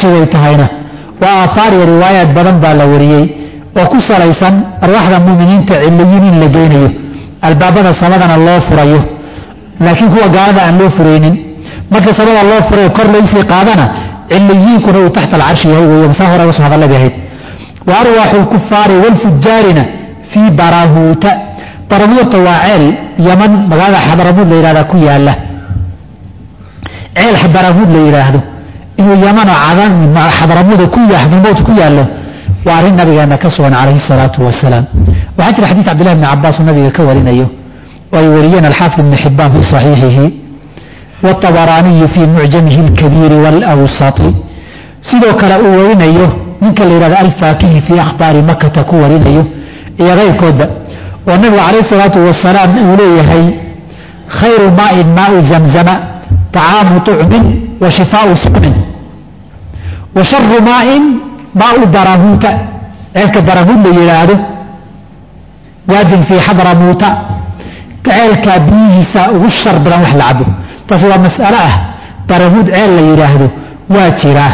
carshigay tahayna waa aahaar iyo riwaayaad badan baa la wariyey oo ku salaysan arwaaxda muminiinta ciliyiin in la geynayo albaabada samadana loo furayo laakiin kuwa gaalada aan loo furaynin marka samada loo furayo kor laysii qaadana ciliyiinkuna uu taxta alcarshi yahay wey masaa hore uga soo hadalla bay ahayd wa arwaaxu lkufaari waalfujaarina fii barahuuta barahuuta waa ceel yaman magaalada xadaramuud la yidhahdaa ku yaala ceel barahuud la yidhaahdo inuu yamanoo xadaramuuda xadaramuud ku yaallo waa arrin nabigeena ka sugan calayhi salaatu wasalaam waxaa jira xadiid cabdillahi bni cabaas uu nabiga ka warinayo oo ay wariyeen alxaafid ibni xibaan fii saxiixihi wاطabaraaniyu fii mucjamihi اlkabiiri wاlawsati sidoo kale uu warinayo ninka la yidhahdo alfaakihi fii akhbaari makata ku warinayo iyo keyrkoodba oo nabigu calayh salaatu wasalaam uu leeyahay khayru maain maau zamzama طacaamu طucmin wa shifaau suqmin wa sharu maain maau barahuuta ceelka barahuud la yidhaahdo waadin fii xadramuuta ceelkaa biyihiisa ugu shar badan wax la cabo taas waa mas'alo ah barahuud ceel la yidhaahdo waa jiraa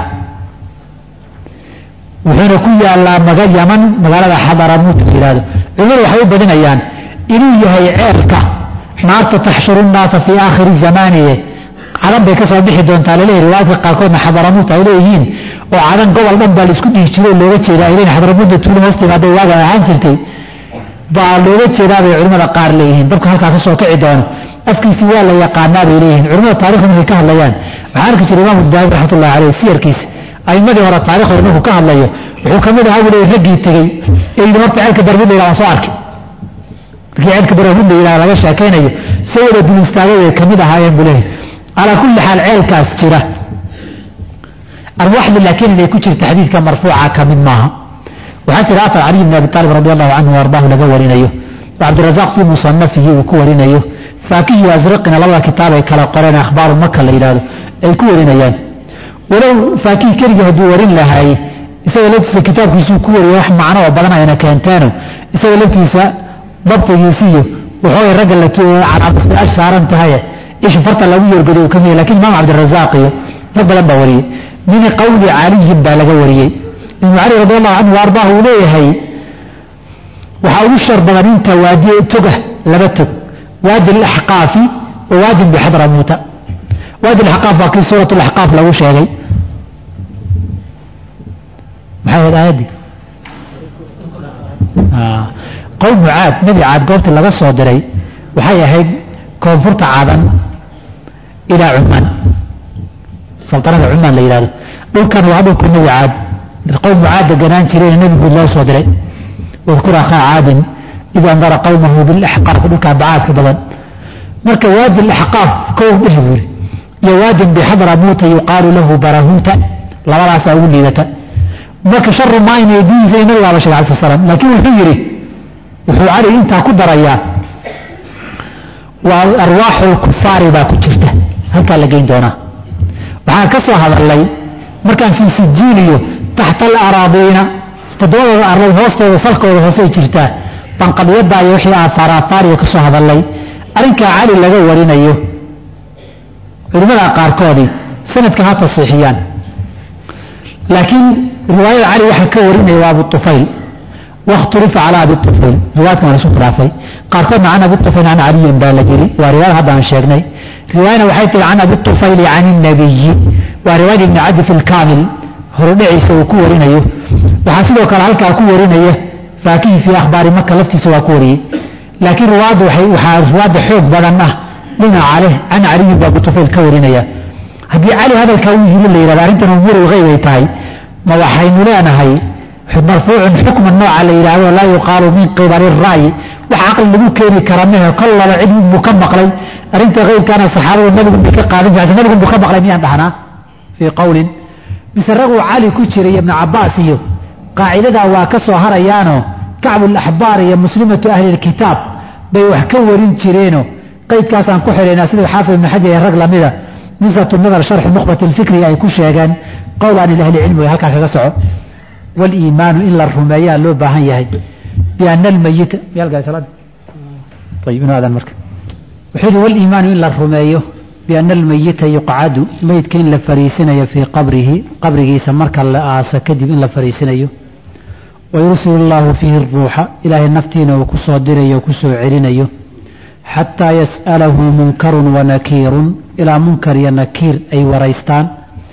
wuxuuna ku yaalaa maga yaman magaalada xadaramuut la yidhahdo culimadu waxay u badinayaan inuu yahay ceelka naarta taxshuru nnaasa fii aakhiri zamaaniye cadan bay ka soo bixi doontaa laleeyahy riwaayadka qaarkoodna xadaramuut ay leeyihiin oo cadan gobol dhan baa laisku dhihi jiro looga jeedaa ay leeyihin xadaramuudda tuulo hoos timaaday waaga ahaan jirtay baa looga jeedaa bay culimmada qaar leeyihiin dabka halkaa ka soo kici doono afkiisi waa la yaqaanaa bay leeyihiin culimada taarikhda markay ka hadlayaan waxaa arki jira imaamu daawud raxmatullahi caleyh siyarkiisa aimadii hore taarikhooda markuu ka hadlayo wuxuu ka mid ahaa buu leeyahy raggii tegey ee yidhi marta ceelka barahud la yidhah waan soo arkay markii ceelka barahud la yidhah laga sheekaynayo soo wada dul istaagay bay ka mid ahaayeen buu leeyahy calaa kulli xaal ceelkaas jira arwaxda laakiin inay ku jirta xadiidka marfuuca ka mid maaha waxaa jira afar caliy bn abi aalib radi allahu canhu ardaahu laga warinayo oo cabdirazaaq fii musanafihi uu ku warinayo faakihi asraqina labada kitaab ay kala qoreen akhbaaru maka la yidhahdo ay ku warinayaan walow faakihi keligii hadduu warin lahaay isaga laftiisa kitaabkiisuu ku wariyay wax macno oo badan ayna keenteeno isaga laftiisa dabtigiisiiyo waxoogay ragga la calaamad saaran tahaye isha farta lagu yorgodo uu ka mid lakin imaam cabdirazaaq iyo rag badan baa wariyey min qawli caliyin baa laga wariyey ibnu cali radi allahu canhu ardaah uu leeyahay waxaa ugu shar badan inta waadi toga laba tog waadi alaxqaafi wa waadin bixadramuuta waadi alaxqaaf waa kii suurat laxqaaf lagu sheegay maxay ahayd aayaddii qowmu caad nebi caad goobtii laga soo diray waxay ahayd koonfurta cadan ilaa cumaan saltanada cumaan la yidhahdo dhulkan waa dhulka nebi caad qowmu caad deganaan jireen nebi guud loo soo diray wadkur akhaa caadin id andara qowmahu bilaxqaaf dhulkaa bacaadka badan marka waadi laxqaaf kow dheh buuri iyo waadin bixadramuuta yuqaalu lahu barahuuta labadaasaa ugu liidata marka sharu maain ay bihiisa nabiga aba shegay alai slam laakiin wuxuu yidhi wuxuu cali intaa ku darayaa waa arwaaxu lkufaari baa ku jirta halkaa la geyn doonaa waxaan ka soo hadalnay markaan fii sijiiliyo taxta alaraadiina toddobadooda arlood hoostooda salkooda hoosey jirtaa banqadyadaa iyo wixii aafaar aafaariya ka soo hadalnay arrinkaa cali laga warinayo culimmada qaarkoodii sanadka ha tasiixiyaan laakiin riwaayada cali waxaa ka warinaya waa abu ufayl wakhtulifa calaa abi ufayl riwaayadkan waa lasu khilaafay qaarkoodna can abi ufayl can caliyin baa la yiri waa riwaayad haddaan sheegnay riwaayana waxay tihi can abi ufayli can inabiyi waa riwaayada ibni cadi fi lkaamil horudhiciisa uu ku warinayo waxaa sidoo kale halkaa ku warinaya faakihi fii akhbaari maka laftiisa waa ku wariyey laakiin riwaayadda waxaa riwaayadda xoog badan ah dhinaca leh can caliyin baa abu ufayl ka warinaya haddii cali hadalkaa uu yiri la yidhahda arrintan umuuru lgeyb ay tahay ma waxaynu leenahay marfuucun xukman nooca la yidhaahdo laa yuqaalu min qibali ra'yi wax caqli lagu keeni kara mehe kol laba cid buu ka maqlay arrinta keyrkaana saxaabadu nabigu bay ka qaadan jirta nabigu buu ka maqlay miyaan dhahnaa fii qowlin mise raguu cali ku jiray ibnu cabaas iyo qaacidadaa waa ka soo harayaanoo kacbulaxbaar iyo muslimatu ahli lkitaab bay wax ka warin jireeno qeydkaasaan ku xidhaynaa sida xaafid ibnu xajar ee rag lamida nusatu nadar sharxi nukhbat lfikri ay ku sheegeen qowlaan ilahli cilmi way halkaa kaga soco waliimaanu in la rumeeyaa loo baahan yahay biana almayita ayib inuu adan marka wuxuu yihi waliimaanu in la rumeeyo biana almayita yuqcadu meydka in la fariisinayo fii qabrihi qabrigiisa marka la aasa kadib in la fariisinayo wayursilu llaahu fiihi ruuxa ilaahay naftiina uu ku soo dirayo o ku soo celinayo xataa yas'alahu munkarun wanakiirun ilaa munkar iyo nakiir ay waraystaan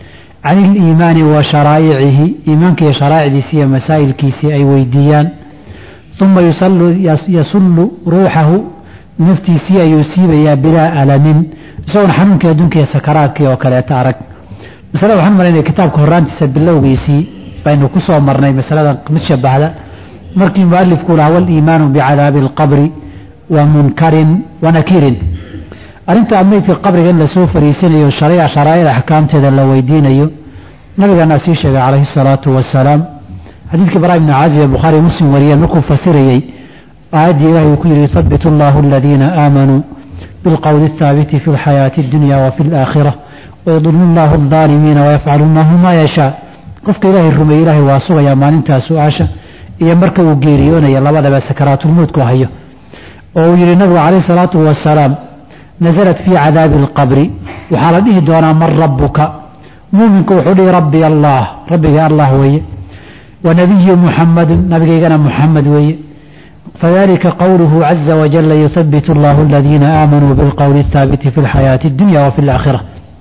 can iliimaani wa sharaa'icihi iimaanka iyo sharaa'icdiisi iyo masaa'ilkiisii ay weydiiyaan uma yasullu ruuxahu naftiisii ayuu siibayaa bilaa alamin isagoon xanuunkii adduunka iyo sakaraadkii oo kaleeta arag masalada waxaan malaynaya kitaabka horaantiisa bilowgiisii baynu ku soo marnay masalada mid shabahda markii mualifku lahaa waliimaanu bicadaabi alqabri wa munkarin wa nakiirin arrinta meydka qabriga in lasoo fariisanayo shariica sharaa'ida axkaamteeda la weydiinayo nabiganaa sii sheegay calayhi salaatu wasalaam xadiidkii bara ibni caazib ee bukhaari muslim wariyeen markuu fasirayey aayaddii ilahi uu ku yidhi yuthabitu allahu aladiina aamanuu bilqowli athaabiti fi lxayaati addunya wa fi alaakhira wayudillu allahu aldaalimiina wayafcalu allahu maa yashaa qofka ilaahay rumeeye ilaahay waa sugayaa maalintaa su-aasha iyo marka uu geeriyoonaya labadaba sakaraatulmowdku hayo oo uu yidhi nabigu calayhi salaatu wasalaam nasalat fii cadaabi alqabri waxaa la dhihi doonaa man rabbuka muuminku wuxuu dhihi rabbi allah rabbiga allah weeye wa nabiyu muxamadun nabigaygana muxamed weeye fadalika qowluhu caza wajala yuhabitu allahu aladiina aamanuu bilqowli athaabiti fi lxayaati addunya wa fi alaakhira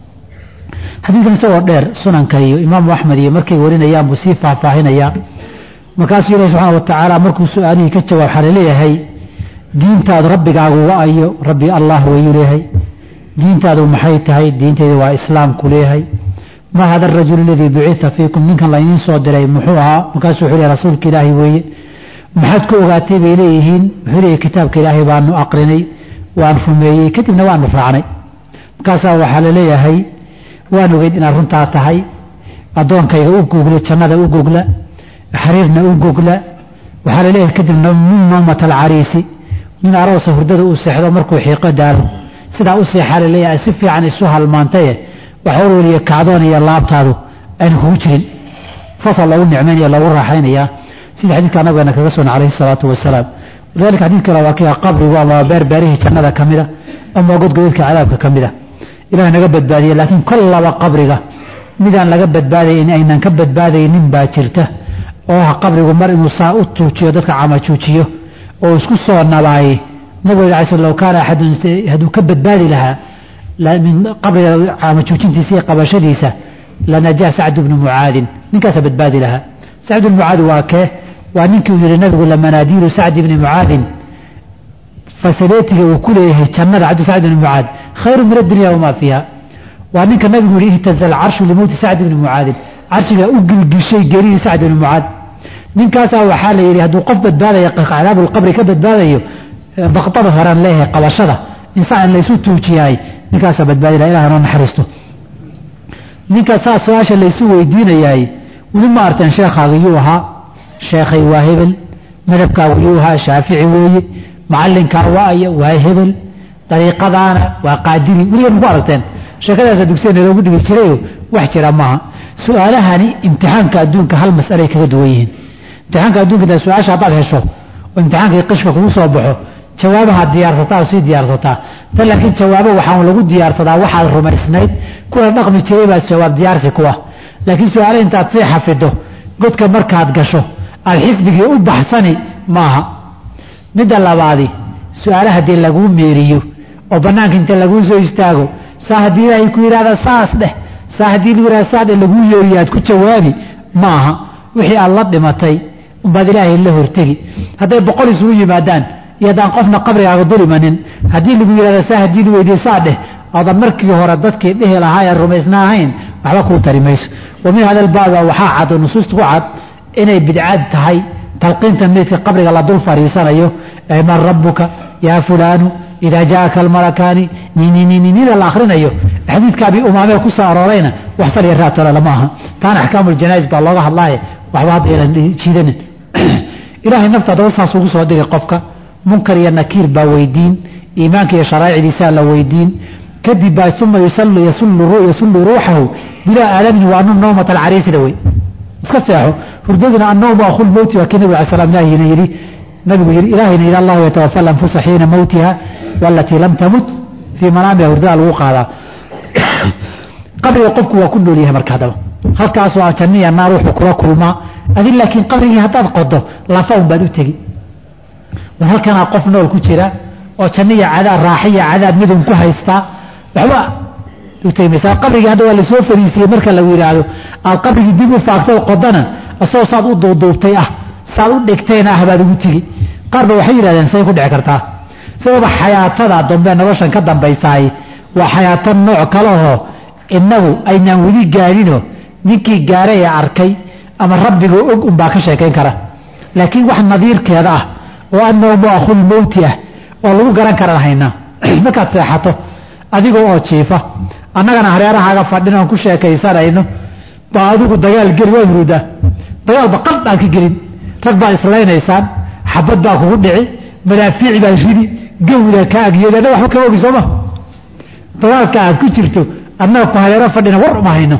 xadiidkan isagoo dheer sunanka iyo imaamu axmed iyo markay warinayaan buu sii faahfaahinayaa markaasuu ilahi subxaana wa tacaala markuu su-aalihii ka jawaab waxaa laleeyahay diintaadu rabbigaagu wa-ayo rabbi allah wayuu leeyahay diintaadu maxay tahay diintaydu waa islaamku leeyahay ma hada arajulu aladii bucita fiikum ninkan laydiin soo diray muxuu ahaa markaasuu wuxuu leeyahy rasuulka ilaahay weeye maxaad ku ogaatay bay leeyihiin wuxuu leeyahy kitaabka ilaahay baanu aqrinay waan rumeeyey kadibna waanu raacnay markaasaa waxaa la leeyahay waan ogeyn inaad runtaa tahay addoonkayga u gogla jannada u gogla xariirna u gogla waxaa la leeyahay kadibna min nawmat alcariisi nin aroosa hurdada uu seexdo markuu xiiqo daalo sidaa u seexaa la leeyahay si fiican isu halmaantaye wax warweliya kacdoon iyo laabtaadu ayna kugu jirin saasaa loogu nicmaynaya loogu raaxaynayaa sida xadiidka nabigeena kaga sugan calayhi salaatu wasalaam walidalika xadiid kale waa kia qabrigu ama beerbeerihii jannada ka mida ama godgodadka cadaabka ka mida ilaah naga badbaadiye laakiin kol laba qabriga midaan laga badbaadayn aynan ka badbaadaynin baa jirta oo ah qabrigu mar inuu saa u tuujiyo dadka camajuujiyo oo isku soo nabaaye nabiga alay sl low kaana axadun hadduu ka badbaadi lahaa min qabriga camajuujintiisa iyo qabashadiisa lanajaa sacdu bnu mucaadin ninkaasa badbaadi lahaa sacd bnu mucaad waa kee waa ninkii uu yihi nabigu lamanaadiilu sacdi bni mucaadin fasaleetiga uu ku leeyahay jannada cabdu sacd bni mucaad khayru min addunya wamaa fiiha waa ninka nabigu yihi ihtaza alcarshu limowti sacd bni mucaadin carshigaa u gilgishay geeridii sacd bni mucaad ninkaasaa waxaa la yidhi hadduu qof badbaadaya cadaabulqabri ka badbaadayo baqdada horaan leeyahay qabashada insaan laysu tuujiyaay ninkaasaa badbaadi laha ilaha noo naxariisto ninka saa su-aasha laysu weydiinayaay weli ma arteen sheekhaaga yuu ahaa sheekhay waa hebel madhabkaagu yuu ahaa shaafici weeye macallinkaa waaya waa hebel dariiqadaana waa qaadiri weligan ku aragteen sheekadaasa dugsigeena loogu dhigi jirayo wax jira maaha su-aalahani imtixaanka adduunka hal mas'alay kaga duwan yihiin imtixaanka adduunka da su-aasha haddaad hesho oo imtixaankii qishka kugu soo baxo jawaabahaad diyaarsataa oo sii diyaarsataa tan laakiin jawaabo waxaan lagu diyaarsadaa waxaad rumaysnayd kuna dhaqmi jiray baa jawaab diyaarsi kuwa laakiin su-aale intaad sii xafido godka markaad gasho aad xifdigii u baxsani maaha midda labaadi su-aale haddii laguu meeriyo oo bannaanka inta laguu soo istaago saa haddii ilaahay ku yidhahda saas dheh saa haddii lagu yidhahda saa dheh laguu yeeriyo aad ku jawaabi ma aha wixii aad la dhimatay umbaad ilaahay la hortegi hadday boqol isugu yimaadaan iyo haddaan qofna qabrigaaga dulimanin haddii lagu yidhahda saa haddii la weydiye saa dheh oodan markii hore dadkii dhihi lahaa ee rumaysna ahayn waxba kuu tari mayso wa min hada albaaba waxaa cad oo nusuusta ku cad inay bidcad tahay talqiinta meydka qabriga la dul fadhiisanayo ee man rabbuka yaa fulaanu idaa jaaka almalakaani nininninida la akhrinayo xadiidkaabii umaamee ku soo aroorayna wax sal iyo raatole lama aha taana axkaamu ljanaa'iz baa looga hadlaaye waxba hadda aynan jiidanin ilaahay nafta haddaba saas ugu soo dhigay qofka munkar iyo nakiir baa weydiin iimaanka iyo sharaa'icdiisaa la weydiin kadib baa uma yasullu ruuxahu bilaa aalamin waa anu nawmat alcariisina wey iska seexo hurdaduna annawmu akhul mowti waa kii nabig alay slam ilaahina yidhi nabigu yidhi ilaahayna yidhi allahu yatawafa alanfusa xiina mowtiha walatii lam tamut fii manaamiha hurdada lagu qaadaa qabriga qofku waa ku nool yahay marka haddaba halkaasoo a janniya naar wuxuu kula kulmaa adi laakiin qabrigii haddaad qodo lafa un baad u tegi war halkanaa qof nool ku jira oo janniya cadaab raaxiya cadaab midun ku haystaa waxba u tegi maysa qabrigii hadda waa lasoo fariisiyey marka lagu yidhaahdo aad qabrigii dib u faagtay qodana asagoo saad u duuduubtay ah saad u dhigtayna ah baad ugu tegi qaar ba waxay yidhahdeen say ku dhici kartaa sababa xayaatada dambe noloshan ka dambaysaay waa xayaato nooc kalehoo inagu aynaan weli gaadhinoo ninkii gaaray ee arkay ama rabbigoo og unbaa ka sheekayn kara laakiin wax nadiirkeeda ah oo annawmu akhul mowti ah oo lagu garan karan haynaa markaad seexato adigoo oo jiifa annagana hareerahaaga fadhin oon ku sheekaysanayno baa adigu dagaal geli waad hurudaa dagaalba qaldaan ka gelin rag baad islaynaysaan xabad baa kugu dhici madaafiici baad ridi gawda ka agyeeda annaga waxba kama ogi sooma dagaalka aad ku jirto annaga ku hareero fadhina war uma hayno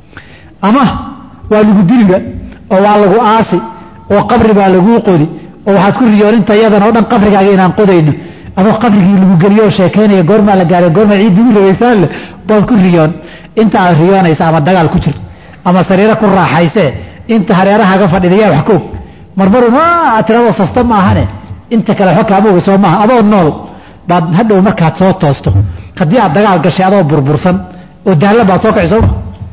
ama waa lagu diliba oo waa lagu aasi oo qabri baa laguu qodi oo waxaad ku riyoon inta iyadan oo dhan qabrigaaga inaan qodayno adoo qabrigii lagu geliyo oo sheekaynaya goormaa la gaaray goormaa ciiddi ugu rabaysaan leh baad ku riyoon inta aad riyoonaysa ama dagaal ku jirto ama sariiro ku raaxaysee inta hareerahaaga fadhidaya wax ka og marmarun aad tiradoo sasta ma ahane inta kale xo kaama oga soo maaha adoo nool baad hadhow markaad soo toosto haddii aad dagaal gashay adoo burbursan oo daalla baad soo kaci sooma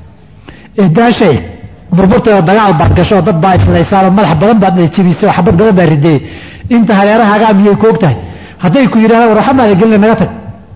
daashay burburtay oo dagaal baad gasho dad baa islaysaanoo madax badan baad jebisay oo xabad badan baa ridee inta hareerahaagaa miyay koog tahay hadday ku yidhahdaan war waxamaada gelina naga tag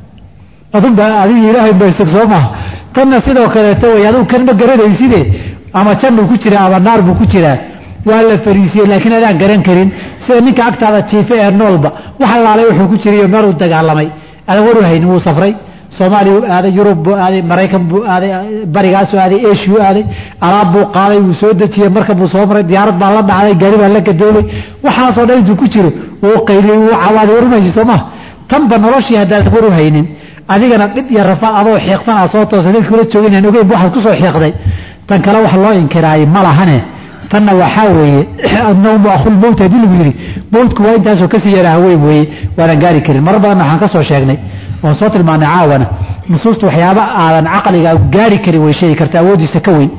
adunba adiga ilaahay baysag soo maaha tanna sidoo kaleeto way adigu kan ma garanayside ama jannuu ku jiraa ama naar buu ku jiraa waa la fariisiyey laakiin adaan garan karin sida ninka agtaada jiife ee noolba wax allaalay wuxuu ku jirayo meel uu dagaalamay adan waru haynin wuu safray soomaaliya u aaday yurub buu aaday maraykan buu aaday barigaasuu aaday eshiyu aaday alaab buu qaaday wuu soo dejiyey marka buu soo maray diyaarad baa la dhacday gaari baa la gadoobay waxaasoo dhan intuu ku jiro wuu qayliyey wuu cawaaday warumaysi soo maha tanba noloshii haddaadan waru haynin adigana dhib iyo rafaad adoo xiiqsan aa soo toosa dadkii kula jooginaan ogeyn waxaad ku soo xiiqday tan kale wax loo inkiraayey ma lahane tanna waxaa weeye annawmu akhul mowt haddii lagu yidhi mowtku waa intaasoo kasii yaraa haweyn weeye waanaan gaari karin marar badanna waxaan ka soo sheegnay oon soo tilmaanay caawana nusuusta waxyaaba aadan caqliga gaari karin way sheegi karta awooddiisa ka weyn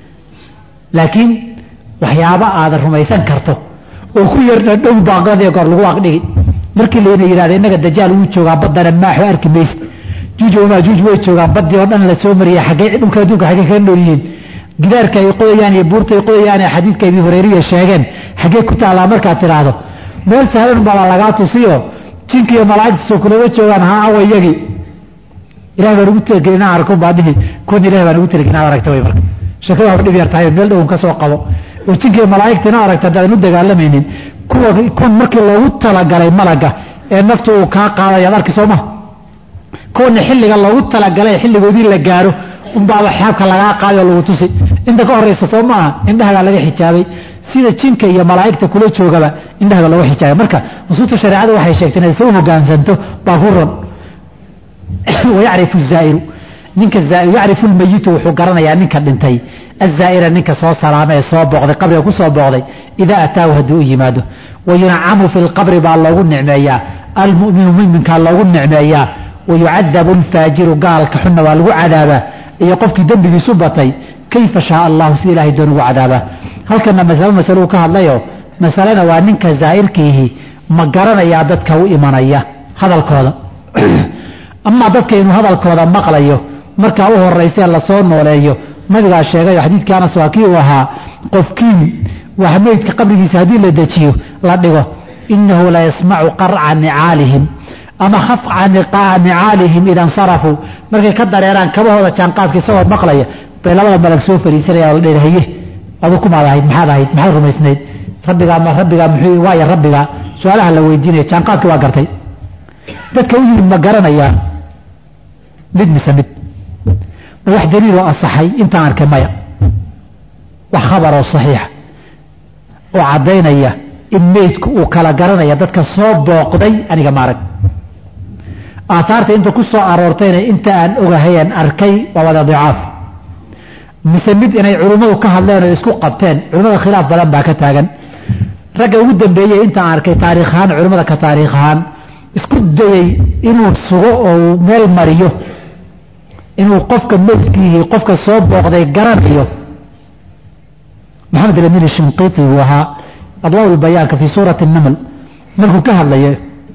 laakiin waxyaaba aadan rumaysan karto oo ku yarna dhow baaqadii goor lagu aqdhigi markii layna yidhahda innaga dajaal wuu joogaa baddana maaxo arki maysa juuj wamaajuuj way joogaan baddii oo dhan la soo mariyay xaggee dhulka adduunka xaggee kaga nool yihiin gidaarka ay qodayaan iyo buurta ay qodayaan ee xadiidka abi hureyriya sheegeen xaggee ku taallaa markaad tidhaahdo meel sahlan baa lagaa tusiyo jinka iyo malaa'igtiisoo kulama joogaan ha awa iyagii ilahay baan ugu talagelin inaan arko baa dhihi kuwan ilahay baan ugu talagelin inaad aragta way marka sheekada waa dhib yar tahay meel dhown ka soo qabo oo jinka iyo malaa'igta inaad aragta haddaadan u dagaalamaynin kuwa kuwan markii loogu talagalay malaga ee naftu uu kaa qaaday ad arki soo maha kuwana xilliga loogu talagalay xilligoodii la gaaro unbaaba xaabka lagaa qaaday oo lagu tusi inta ka horaysa soo maaha indhahagaa laga xijaabay sida jinka iyo malaa'igta kula joogaba indhahaga looga xijaabay marka nusuusta shareecada waxay sheegtay inaad soo hogaansanto baa ku ron wayacrifu zaa'iru ninka yacrifu lmayitu wuxuu garanayaa ninka dhintay azaa'ira ninka soo salaama ee soo booqday qabriga ku soo booqday idaa ataahu hadduu u yimaado wayuncamu fi lqabri baa loogu nicmeeyaa almuminu muminkaa loogu nicmeeyaa wayucadabu alfaajiru gaalka xunna waa lagu cadaabaa iyo qofkii dembigiisu batay kayfa shaa allahu sida ilahay doon ugu cadaabaa halkana masalo masaluu ka hadlayo masalena waa ninka zaa'irkiihi ma garanayaa dadka u imanaya hadalkooda amaa dadka inuu hadalkooda maqlayo markaa u horaysee lasoo nooleeyo nabigaa sheegayo xadiidkii anas waa kii uu ahaa qofkiin wax meydka qabrigiisa haddii la dejiyo la dhigo inahu la yasmacu qarca nicaalihim ama khafca nicaalihim ida nsarafuu markay ka dareeraan kabahooda jaanqaadka isagoo maqlaya bay labada malag soo fariisanaya la dhehaye adu kumaad ahayd maxaad ahayd maxaad rumaysnayd rabbigaa ma rabbigaa muxuu waaya rabbigaa su-aalaha la weydiinaya jaanqaadki waa gartay dadka u yimid ma garanayaa mid mise mid ma wax daliiloo asaxay intaan arkay maya wax khabaroo saxiixa oo caddaynaya in meydku uu kala garanaya dadka soo booqday aniga ma arag aataarta inta ku soo aroortayna inta aan ogahayeen arkay waa wada dicaaf mise mid inay culimmadu ka hadleen oo isku qabteen culimmada khilaaf badan baa ka taagan ragga ugu dambeeyey intaan arkay taariikh ahaan culimmada ka taariikh ahaan isku dayey inuu sugo oo uu meel mariyo inuu qofka meydkiihii qofka soo booqday garanayo maxamed alamin shinqiiti buu ahaa adwaa bayaanka fii suurati naml markuu ka hadlayo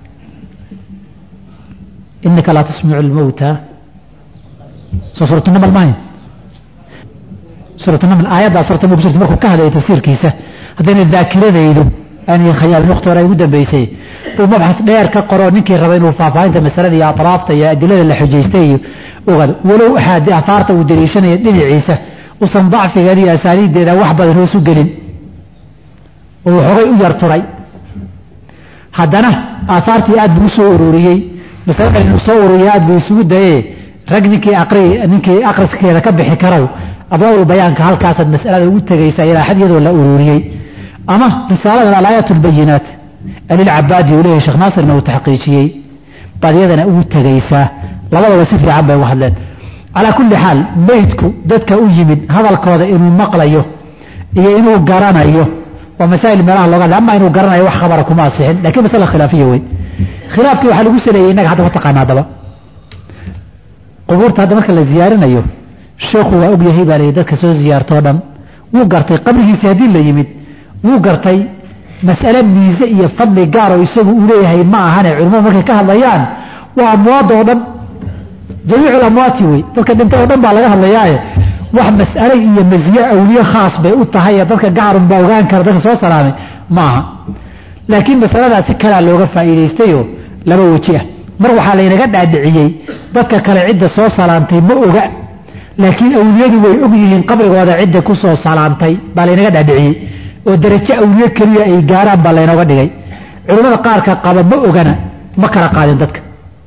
inaka laa tusmicu lmowta soo suuratu naml mahayn suuratu naml aayaddaa suuratu naml kusurta markuu ka hadlayo tafsiirkiisa haddayna daakiradaydu aanay khayaalin waqti hore ay ugu dambeysay uu mabxas dheer ka qoro ninkii raba inuu faahfaahinta masalada iyo atraafta iyo adilada la xujaystay iyo ogaado walow axaadi ahaarta uu daliishanaya dhinaciisa usan dacfigeeda iyo asaaniiddeeda wax badan hoosu gelin oo waxoogay u yar turay haddana aahaartii aad buu usoo ururiyey masaladan inuu soo ururiya aad buu isugu daye rag ninkii aqri ninkii aqriskeeda ka bixi karow adwaabul bayaanka halkaasaad masalada ugu tegaysaa ilaa xad iyadoo la ururiyey ama risaaladan alaayaat lbayinaat alilcabaadi uu leeyahay sheekh naasirna uu taxqiijiyey baad iyadana ugu tegaysaa labadaba si fiican bay uga hadleen calaa kulli xaal meydku dadka u yimid hadalkooda inuu maqlayo iyo inuu garanayo waa masaa'il meelaha looga hadla ama inuu garanayo wax khabara kuma asixin lakiin masala khilaafiya wey khilaafkii waxaa lagu saleeyey innaga hadda mataqaana haddaba qubuurta hadda marka la ziyaarinayo sheekhu waa og yahay baa layidhi dadka soo ziyaartoo dhan wuu gartay qabrigiisii haddii la yimid wuu gartay mas'ale miise iyo fadli gaaroo isagu uu leeyahay ma ahane culimmadu markay ka hadlayaan waa amwaada oo dhan jamiicu lamwaati wey dadka dhintay oo dhan baa laga hadlayaaye wax mas'ale iyo masiye awliye khaas bay u tahay ee dadka gacarun baa ogaan kara dadka soo salaamay ma aha laakiin masaladaas si kalaa looga faa'iidaystayoo laba weji ah mar waxaa laynaga dhaadhiciyey dadka kale cidda soo salaantay ma oga laakiin awliyadu way og yihiin qabrigooda cidda ku soo salaantay baa laynaga dhaadhiciyey oo darajo awliye keliya ay gaaraan baa laynooga dhigay culimmada qaarka qaba ma ogana ma kala qaadin dadka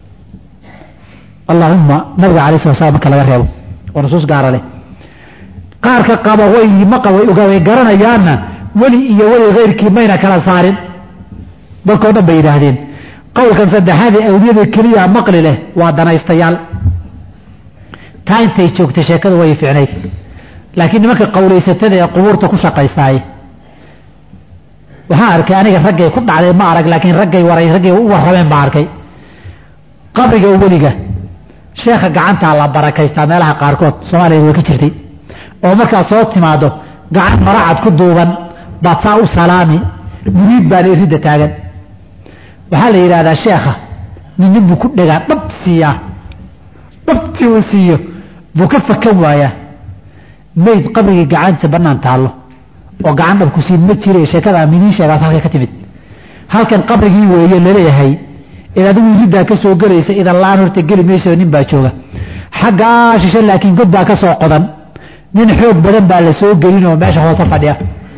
allahuma nabiga alay sala slam marka laga reebo oo nusuus gaara leh qaarka qaba way way garanayaanna weli iyo weli keyrkii mayna kala saarin dadkao dhan bay yidhaahdeen qowlkan saddexaadee awliyada keliya maqli leh waa danaystayaal taa intay joogtay sheekadu way fiicnayd laakiin nimanka qowlaysatada ee qubuurta ku shaqaysaay waxaan arkay aniga raggay ku dhacday ma arag laakiin raggay waray raggay u warrameen baa arkay qabriga weliga sheekha gacantaa la barakaystaa meelaha qaarkood soomaaliya way ka jirtay oo markaad soo timaado gacan maracad ku duuban baad saa u salaami muriid baana iridda taagan waxaa la yidhahdaa sheekha nin nin buu ku dhegaa dhab siiyaa dhabtii uu siiyo buu ka fakan waayaa mayd qabrigii gacantiisa bannaan taallo oo gacan dhabku siin ma jira sheekada miniin sheegaas halkay ka timid halkan qabrigii weeye laleeyahay id adigu iriddaa ka soo gelaysa idan la-aan horta geli mayso nin baa jooga xaggaa shishe laakiin god baa ka soo qodan nin xoog badan baa la soo gelin oo meesha hoose fadhiya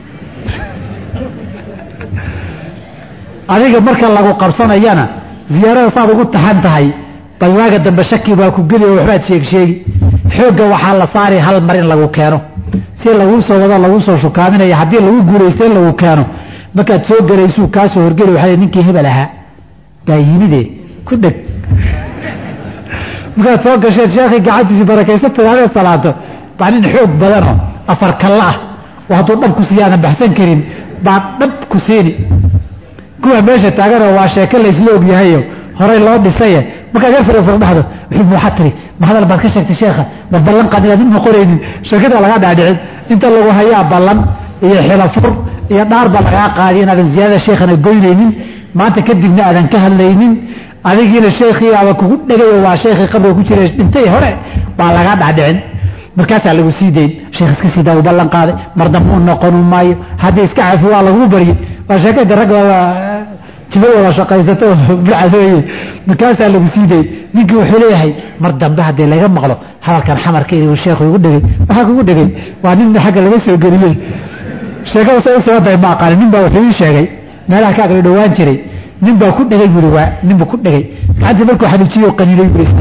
adiga marka lagu qabsanayana ziyaarada saad ugu taxan tahay bal waaga dambe shaki baa ku geli oo waxbaad sheeg sheegi xoogga waxaa la saari hal mar in lagu keeno si laguu soo wado laguu soo shukaaminaya haddii lagu guulaysta in lagu keeno markaad soo gelaysuu kaasoo horgeli waxaa ninkii hebel ahaa baa yimide ku dheg markaad soo gasheen sheekhii gacantiisii barakaysa tidaahdee salaato baa nin xoog badanoo afar kalla ah oo hadduu dhab ku siiya aadan baxsan karin baa dhab ku siini kuwa meesha taaganoo waa sheeko laysla ogyahayo horay loo dhisaye markaad yar fira firdhexdo wuxuu waxaa tiri ma hadal baad ka sheegtay sheekha ma ballan qaad inaad ma qoraynin sheekada lagaa dhaadhicin inta lagu hayaa ballan iyo xilafur iyo dhaar baa lagaa qaadiy inaadan ziyaadada sheekhana goynaynin maanta kadibna aadan ka hadlaynin adigiina sheekhii aba kugu dhegayo waa sheekhii qabriga ku jira dhintay hore baa lagaa dhaadhicin markaasaa lagu sii dayn sheekh iska siidaa uu ballan qaaday mar dambe u noqonu maayo haddii iska cafi waa lagu barye waa sheekada rag jiba wada shaqaysato bacadooye markaasaa lagu sii dayn ninkii wuxuu leeyahay mar dambe haddii laga maqlo hadalkan xamarka uu sheekhu igu dhegay waxaa kugu dhegay waa nin xagga laga soo geliyey sheekada say u socotahay ma aqaani nin baa wuxuu ii sheegay meelaha ka agla dhowaan jiray nin baa ku dhegay buri waa nin buu ku dhegay gacantii markuu xanuujiyo qaniinay buri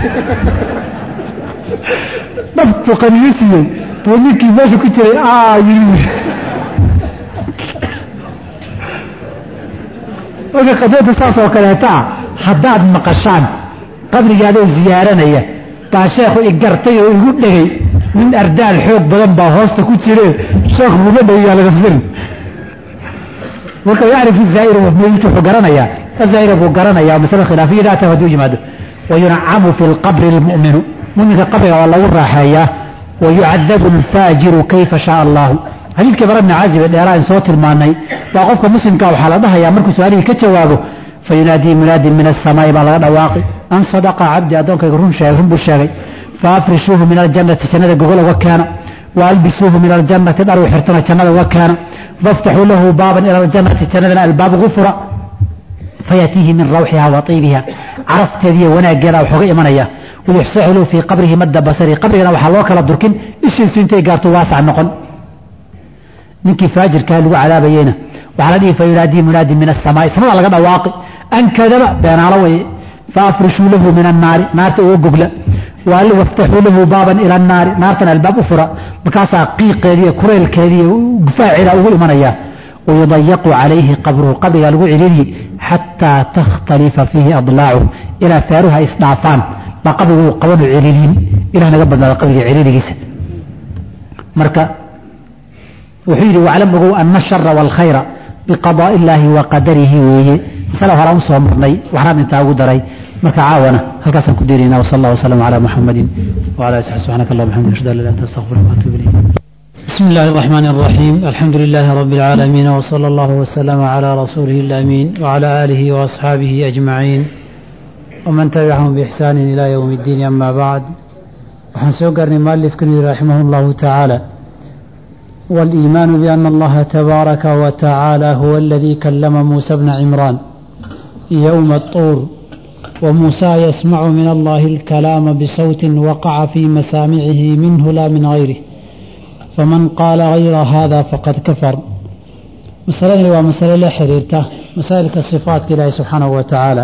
dhabtu qaniyo siiyey buu ninkii meesha ku jiray aa yiri marka qadiyadda saas oo kaleeta ah haddaad maqashaan qabrigaadoo ziyaaranaya baa sheekhu i gartay oo igu dhegay nin ardaal xoog badan baa hoosta ku jire sheekh buuga dhegayaa laga firin marka yacrifu zaa'ir meydka wuxuu garanayaa azaa'ira buu garanayaa masale khilaafiya daa taa hadduu yimaado wayuncamu fi lqabri lmu'minu muminka qabriga waa lagu raaxeeyaa wayucadabu alfaajiru kayfa shaa allahu xadiidkii bara bni caazib ee dheeraa in soo tilmaanay waa qofka muslimka waxaa la dhahayaa markuu su-aalihii ka jawaabo fayunaadii munaadin min asamaai baa laga dhawaaqi an sadaqa cabdi addoonkayga run sheegay run buu sheegay faafrishuuhu min aljannati jannada gogol uga keena waalbisuuhu min aljannati dhar u xirtana jannada uga keena faftaxuu lahu baaban ila aljannati jannadana albaab ugu fura fayaatiihi min rawxiha wa tiibiha carafteediiyo wanaaggeeda waxooga imanaya wayuxsaxilu fii qabrihi madda basari qabrigana waxaa loo kala durkin ishiisu intay gaarto waasac noqon ninkii faajirkaa lagu cadaabayeyna waxaa la dhihi fayunaadii munaadin min asamaai samada laga dhawaaqi an kadaba beenaalo weye faafrishuu lahu min annaari naarta uga gogla waftaxuu lahu baaban ila annaari naartan albaab u fura markaasaa qiiqeediiyo kureylkeediiyo gufaaceeda ugu imanaya wayudayaqu calayhi qabruhu qabrigaa lagu celiliyi xataa takhtalifa fiihi adlaacuhu ilaa faaruha isdhaafaan baa qabrigu qabanu celiliin ilah naga badnaada qabriga celiligiisa marka wuxuu yidhi waclam ogow ana ashara waalkhayra biqadaa'i illaahi wa qadarihi weeye masale horaan u soo marnay waxraan intaa ugu daray marka caawana halkaasaan ku diirayna wsal allah wasalam calaa muxamadin wala ali saxbi subxanaka allah bxamdik ashhadu an la ilaha illa anta astaghfiruka wa atuubu ilayk بسم الله الرحمن الرحيم الحمد لله رب العالمين وصلى الله وسلم على رسوله الأمين وعلى آله وأصحابه أجمعين ومن تبعهم بإحسان إلى يوم الدين أما بعد وحن سوقرني مؤلف كني رحمه الله تعالى والإيمان بأن الله تبارك وتعالى هو الذي كلم موسى بن عمران يوم الطور وموسى يسمع من الله الكلام بصوت وقع في مسامعه منه لا من غيره فمن قال غير هذا فقد كفر مسألة ومسألة لا حريرته مسائل كالصفات كله سبحانه وتعالى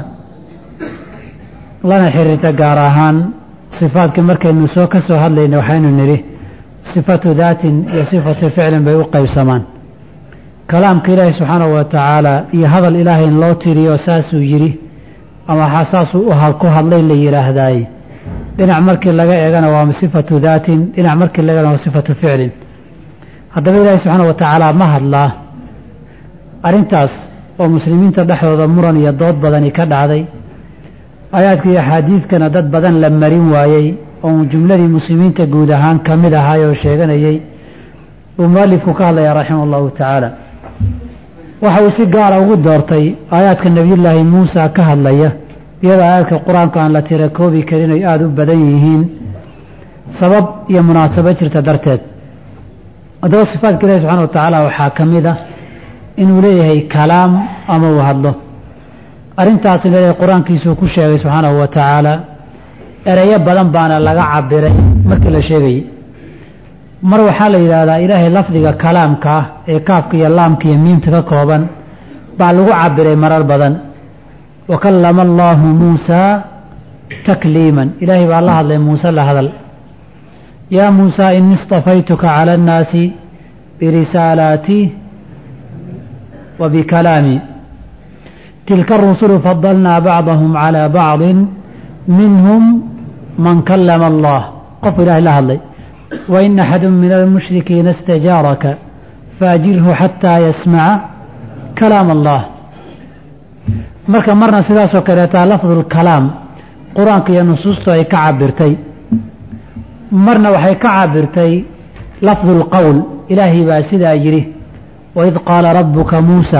lana xiriirta gaar ahaan sifaadka markaynu soo ka soo hadlayna waxaynu nidhi sifatu daatin iyo sifatu ficlin bay u qaybsamaan kalaamka ilaahi subxaanahu wa tacaala iyo hadal ilaahay in loo tiriyo saasuu yidhi ama saasuu ku hadlay la yidhaahdaay dhinac markii laga eegana waa sifatu daatin dhinac markii laga eegana waa sifatu ficlin haddaba ilaahi subxaanahu wa tacaala ma hadlaa arrintaas oo muslimiinta dhexdooda muran iyo dood badani ka dhacday aayaadka iyo axaadiidkana dad badan la marin waayey oo jumladii muslimiinta guud ahaan ka mid ahaay oo sheeganayey uu mualifku ka hadlayaa raximah allahu tacaala waxa uu si gaara ugu doortay aayaadka nebiyullaahi muusa ka hadlaya iyadoo aayaadka qur-aanka aan la tira koobi karin ay aada u badan yihiin sabab iyo munaasabo jirta darteed haddaba sifaadka ilahi subxana wa tacaala waxaa ka mid ah inuu leeyahay kalaam ama uu hadlo arrintaasna ilaahay qur-aankiisuu ku sheegay subxaanahu wa tacaala ereyo badan baana laga cabiray markii la sheegayey mar waxaa la yidhaahdaa ilaahay lafdiga kalaamka ah ee kaafka iyo laamka iyo miimta ka kooban baa lagu cabiray marar badan wa kallama allaahu muusaa takliiman ilaahay baa la hadlay muuse la hadal yaa muusaa ini istafaytuka cala annaasi birisaalaatii wa bikalaamii tilka arusulu fadalnaa bacdahum calaa bacdin minhum man kallama allah qof ilahay la hadlay wain axadu min almushrikiina istajaaraka faajirhu xataa yasmaca kalaam allah marka marna sidaasoo kaleetaa lafdulkalaam qur-aanka iyo nusuustu ay ka cabirtay marna waxay ka cabirtay lafdulqowl ilaahay baa sidaa yidhi waid qaala rabuka muusa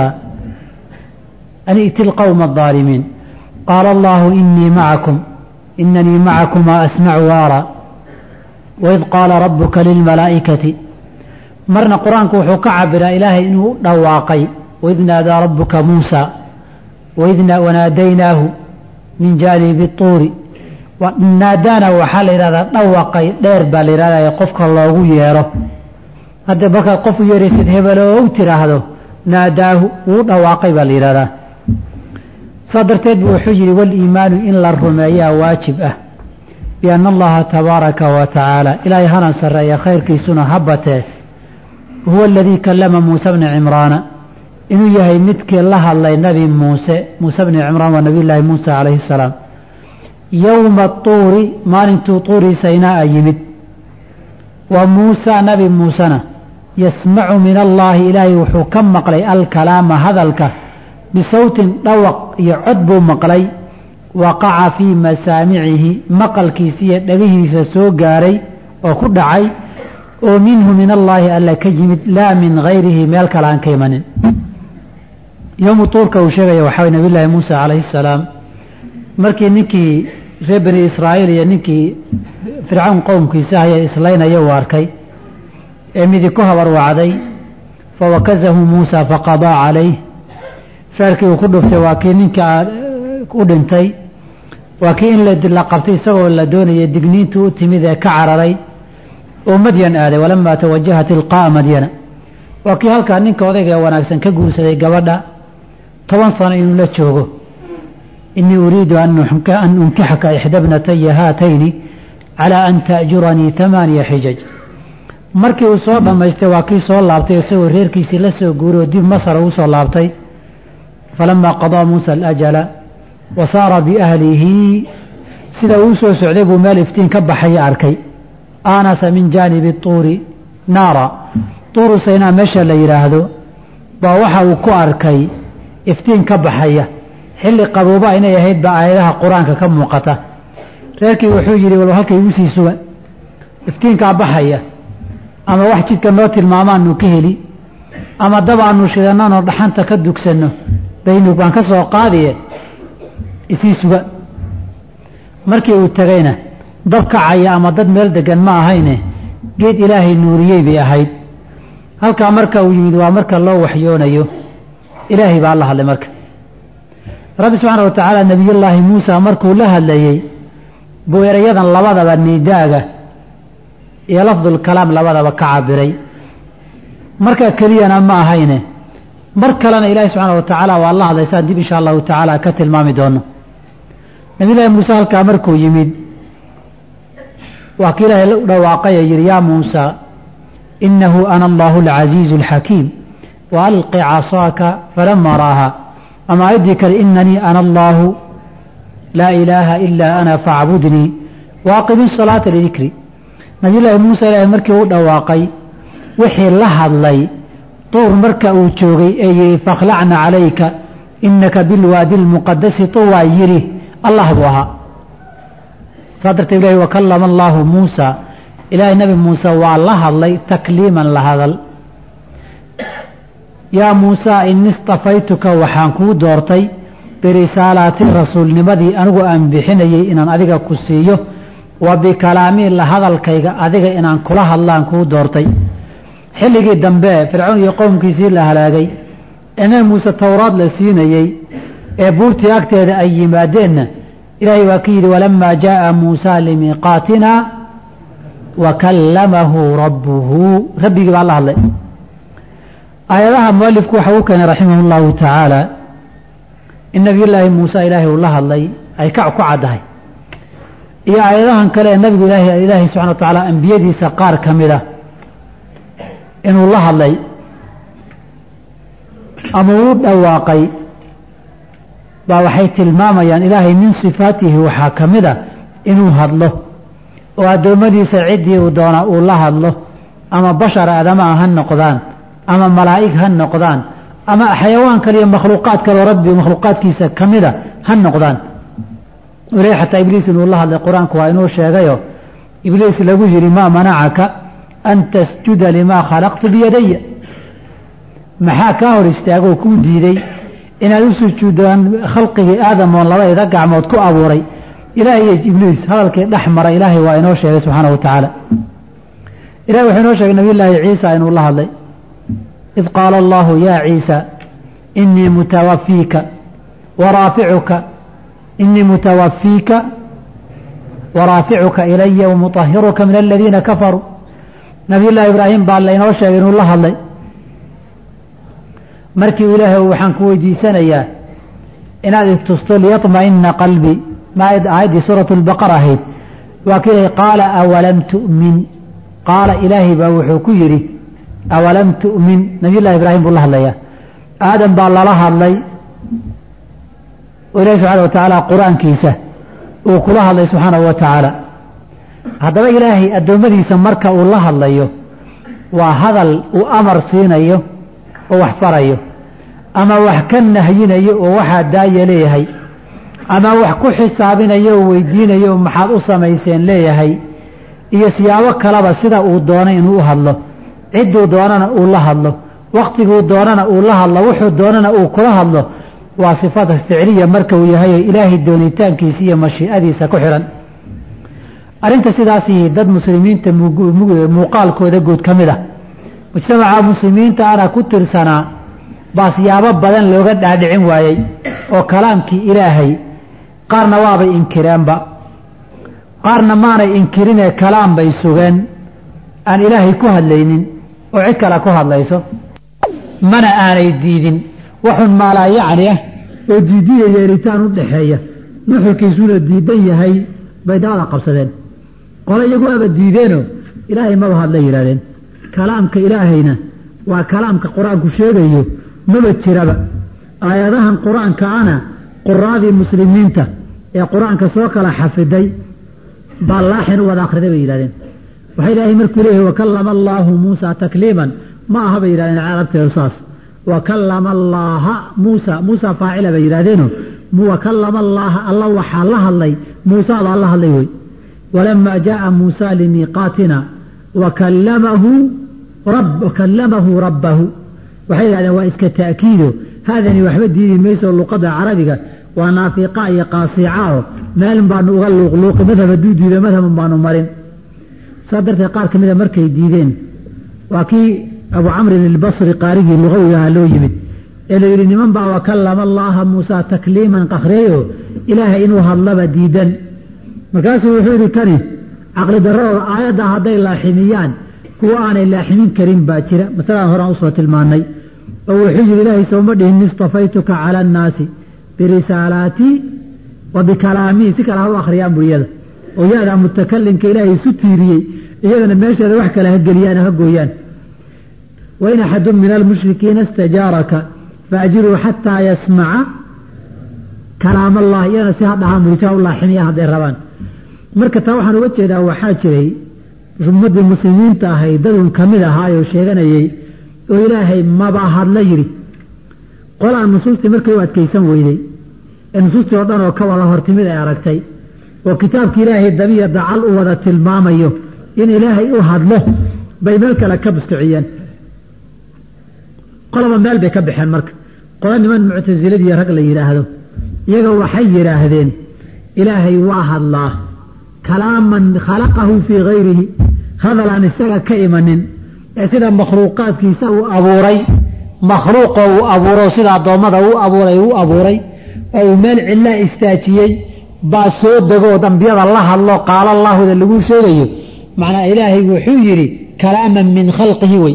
an i'ti lqowma aldaalimiin qaala allahu inii macakum inanii macakumaa asmacu waara waid qaala rabuka lilmalaa'ikati marna qur-aanku wuxuu ka cabiraa ilaahay inuu dhawaaqay waid naadaa rabuka muusa waid wanaadaynaahu min jaanibi tuuri naadaana waxaa la yidhahdaa dhawaqay dheer baa la yidhahdaa qofka loogu yeero hadda markaad qof u yeeraysid hebeloo u tiraahdo naadaahu wuu dhawaaqay baa la yidhahdaa saa darteed buu wuxuu yidhi waliimaanu in la rumeeyaa waajib ah bianna allaha tabaaraka wa tacaala ilaahay hanan sarreeya khayrkiisuna ha batee huwa aladii kallama muuse bni cimraana inuu yahay midkii la hadlay nabi muuse muuse bni cimraan waa nabiyullaahi muusa calayhi salaam yowma tuuri maalintuu tuurii saynaa yimid wa muusa nabi muusena yasmacu min allaahi ilaahay wuxuu ka maqlay alkalaama hadalka bisawtin dhawaq iyo cod buu maqlay waqaca fii masaamicihi maqalkiisa iyo dhagihiisa soo gaaray oo ku dhacay oo minhu min allaahi alla ka yimid laa min hayrihi meel kale aan ka imanin yowmu tuurka uu sheegaya waxaa way nabiy llaahi muusa calayhi salaam markii ninkii reer bani israa'iil iyo ninkii fircawn qowmkiisa haya islaynaya uu arkay ee midi ku habarwacday fawakazahu muusa faqadaa calayh feerkii uu ku dhuftay waa kii ninka u dhintay waa kii in la qabtay isagoo la doonaya digniintu u timid ee ka cararay oo madyan aaday walamaa tawajaha tilqaa'a madyana waa kii halkaa ninka odayga ee wanaagsan ka guursaday gabadha toban sano inuu la joogo inii uriidu an unkixaka ixda bnataya haatayni calaa an ta'juranii amaaniya xijaj markii uu soo dhammaystay waa kii soo laabtay isagoo reerkiisii la soo guuray oo dib masar ugu soo laabtay falamaa qadaa muusa alajala wa saara biahlihi sida uu soo socday buu meel iftiin ka baxaya arkay aanasa min jaanibi tuuri naara tuuru saynaa meesha la yidhaahdo baa waxa uu ku arkay iftiin ka baxaya xilli qabooba inay ahayd baa aayadaha qur-aanka ka muuqata reerkii wuxuu yidhi walba halka igu sii sugan iftiinkaa baxaya ama wax jidka noo tilmaamaanu ka heli ama dab aanu shidananoo dhaxanta ka dugsanno baynu baan ka soo qaadiye isii suga markii uu tegayna dab kacaya ama dad meel degan ma ahayne geed ilaahay nuuriyey bay ahayd halkaa marka uu yimid waa marka loo waxyoonayo ilaahay baa la hadlay marka rabbi subxaana wa tacaala nebiyullaahi muusa markuu la hadlayey buu erayadan labadaba niidaaga iyo lafdulkalaam labadaba ka cabiray marka keliyana ma ahayne mar kalena ilaahi subxaana wa tacaala waa la hadlay saan dib insha allahu tacaala ka tilmaami doono nabiyullaahi muuse halkaa markuu yimid waa ki ilaahay u dhawaaqaya yidhi yaa muusa inahu ana allahu alcasiizu alxakiim wa alqi casaaka falama raaha ama aayaddii kale inanii ana allahu laa ilaaha ilaa ana faacbudnii waaqimi salaata lidikri nabiyullaahi muuse ilaahay markii u dhawaaqay wixii la hadlay tuur marka uu joogay ee yidhi fakhlacna calayka inaka bilwaadi lmuqadasi tuwaa yidhi allah buu ahaa saa darteed ilahi wakallama allaahu muusa ilaahay nabi muuse waa la hadlay takliiman la hadal yaa muusa ini istafaytuka waxaan kuu doortay birisaalaati rasuulnimadii anigu aan bixinayey inaan adiga ku siiyo wa bikalaamii la hadalkayga adiga inaan kula hadlaan kuu doortay xilligii dambe fircoon iyo qowmkiisii la halaagay ee nabi muuse towraad la siinayey ee buurtii agteeda ay yimaadeenna ilaahay waa ka yidhi walamaa jaءa muusa limiiqaatina wa kallamahu rabbuhu rabbigii baa la hadlay aayadaha mualifku waxa uu keenay raximah اllahu tacaala in nabiyullaahi muuse ilaahay uu la hadlay ay ka ku caddahay iyo aayadahan kale ee nabigu ilaahay ilaahay subxana wa tacaala ambiyadiisa qaar ka mida inuu la hadlay ama uu dhawaaqay baa waxay tilmaamayaan ilaahay min sifaatihi waxaa ka mid a inuu hadlo oo addoommadiisa ciddii uu doona uu la hadlo ama bashar aadamaa ha noqdaan ama malaa'ig ha noqdaan ama xayawaan kale iyo makhluuqaad kaleo rabbi makhluuqaadkiisa ka mida ha noqdaan ilahi xataa ibliis inuu la hadlay qur-aanku waa inuu sheegayo ibliis lagu yidhi maa manacaka an tasjuda limaa khalaqtu biyadaya maxaa kaa hor istaagoo kuu diiday inaad u sujuudaan khalqigii aadam oon labadayda gacmood ku abuuray ilaahay iyo ibliis hadalkii dhex mara ilaahay waa inoo sheegay subxaana wa tacaala ilahay wuxuu inoo sheegay nabiyullaahi ciisa inuu la hadlay id qaala allahu yaa ciisa inii mutawafiika waraaficuka inii mutawafiika waraaficuka ilaya wamuطahiruka min aladiina kafaruu nabiyullaahi ibraahim baa laynoo sheegay inuu la hadlay markii ilaahay waxaan ku weydiisanayaa inaad itusto liyaطma'ina qalbi ma aayaddii suuratu lbaqara ahayd waa ki ilahay qaala awalam tu'min qaala ilaahay baa wuxuu ku yidhi awalam tu'min nabiyullahi ibraahim buu la hadlayaa aadam baa lala hadlay oo ilahi subxaana wa tacaala qur-aankiisa uu kula hadlay subxaanahu wa tacaala haddaba ilaahay addoommadiisa marka uu la hadlayo waa hadal uu amar siinayo oo wax farayo ama wax ka nahyinayo oo waxaa daaya leeyahay ama wax ku xisaabinayo oo weydiinayo maxaad u samayseen leeyahay iyo siyaabo kaleba sida uu doonay inuu u hadlo cidduu doonana uu la hadlo wakhtiguu doonana uu la hadlo wuxuu doonana uu kula hadlo waa sifada ficliya marka uu yahay ilaahay doonitaankiisa iyo mashiicadiisa ku xihan arrinta sidaasi dad muslimiinta muuqaalkooda guud ka mid ah mujtamaca muslimiinta ana ku tirsanaa baa siyaabo badan looga dhaadhicin waayey oo kalaamkii ilaahay qaarna waabay inkireenba qaarna maanay inkirinee kalaam bay sugeen aan ilaahay ku hadlaynin oo cid kale ku hadlayso mana aanay diidin waxun maalaa yacni ah oo diidiya yeelitaan u dhaxeeya nuxurkiisuna diidan yahay bay dabada qabsadeen qole iyagu aba diideenoo ilaahay maba hadla yidhahdeen kalaamka ilaahayna waa kalaamka qur-aanku sheegayo maba jiraba aayadahan qur-aanka ana quraadii muslimiinta ee qur-aanka soo kala xafiday baa laaxin u wada akhriday bay yidhahdeen waxay ilaahay markuu leeyahay wakallama allaahu muusa takliiman ma aha bay yidhahdeen carabteedu saas wakallama allaaha muusa muusa faacila bay yidhahdeeno wakallama allaaha alla waxaa la hadlay muusa baa la hadlay wey walamaa jaaa muusa limiiqaatina wakallamahu rabbahu waxay yidhahdeen waa iska ta'kiido haadani waxba diidi mayso luqada carabiga waa naafiqa iyo qaasica oo maalin baanu uga luuqluuqi madhab hadduu diido madhaban baanu marin saa darteed qaar ka mida markay diideen waa kii abu camrin ilbasri qaarigii luqawigaha loo yimid ee la yidhi niman baa wakallama allaaha muusa takliiman qakhreeyo ilaahay inuu hadlaba diidan markaasuu wuxuu yidhi kani caqli darradooda aayadda hadday laaximiyaan kuwa aanay laaximin karin baa jira masaladaan horaan usoo tilmaannay oo wuxuu yidhi ilaahay sooma dhihin istafaytuka cala annaasi birisaalaatii wa bikalaamii si kale ha u akhriyaan buu iyada oo yadaa mutakalimka ilaahay isu tiiriyey iyadana meesheeda wax kale ha geliyaan ha gooyaan wain axadun min almushrikiina istajaaraka faajiruu xataa yasmaca kalaam allah iyadana si ha dhahaan murisa u laaximiya hadday rabaan marka taa waxaan uga jeedaa waxaa jiray ummaddii muslimiinta ahay dadun ka mid ahaayoo sheeganayey oo ilaahay maba hadla yidhi qolaa nusuustii markay u adkaysan weyday ee nusuustii oo dhan oo ka wada hortimid ay aragtay oo kitaabki ilaahay dabiya dacal u wada tilmaamayo in ilaahay u hadlo bay meel kale ka busticiyeen qolaba meel bay ka baxeen marka qolo niman muctasiladiiyo rag la yidhaahdo iyaga waxay yidhaahdeen ilaahay waa hadlaa kalaaman khalaqahu fii hayrihi hadal aan isaga ka imanin ee sida makhluuqaadkiisa uu abuuray makhluuqoo uu abuuro sida addoommada u abuuray uu abuuray oo uu meel cillaa istaajiyey baa soo degood ambiyada la hadlo qaala allaahuda lagu sheegayo macnaa ilaahay wuxuu yidhi kalaaman min khalqihi wey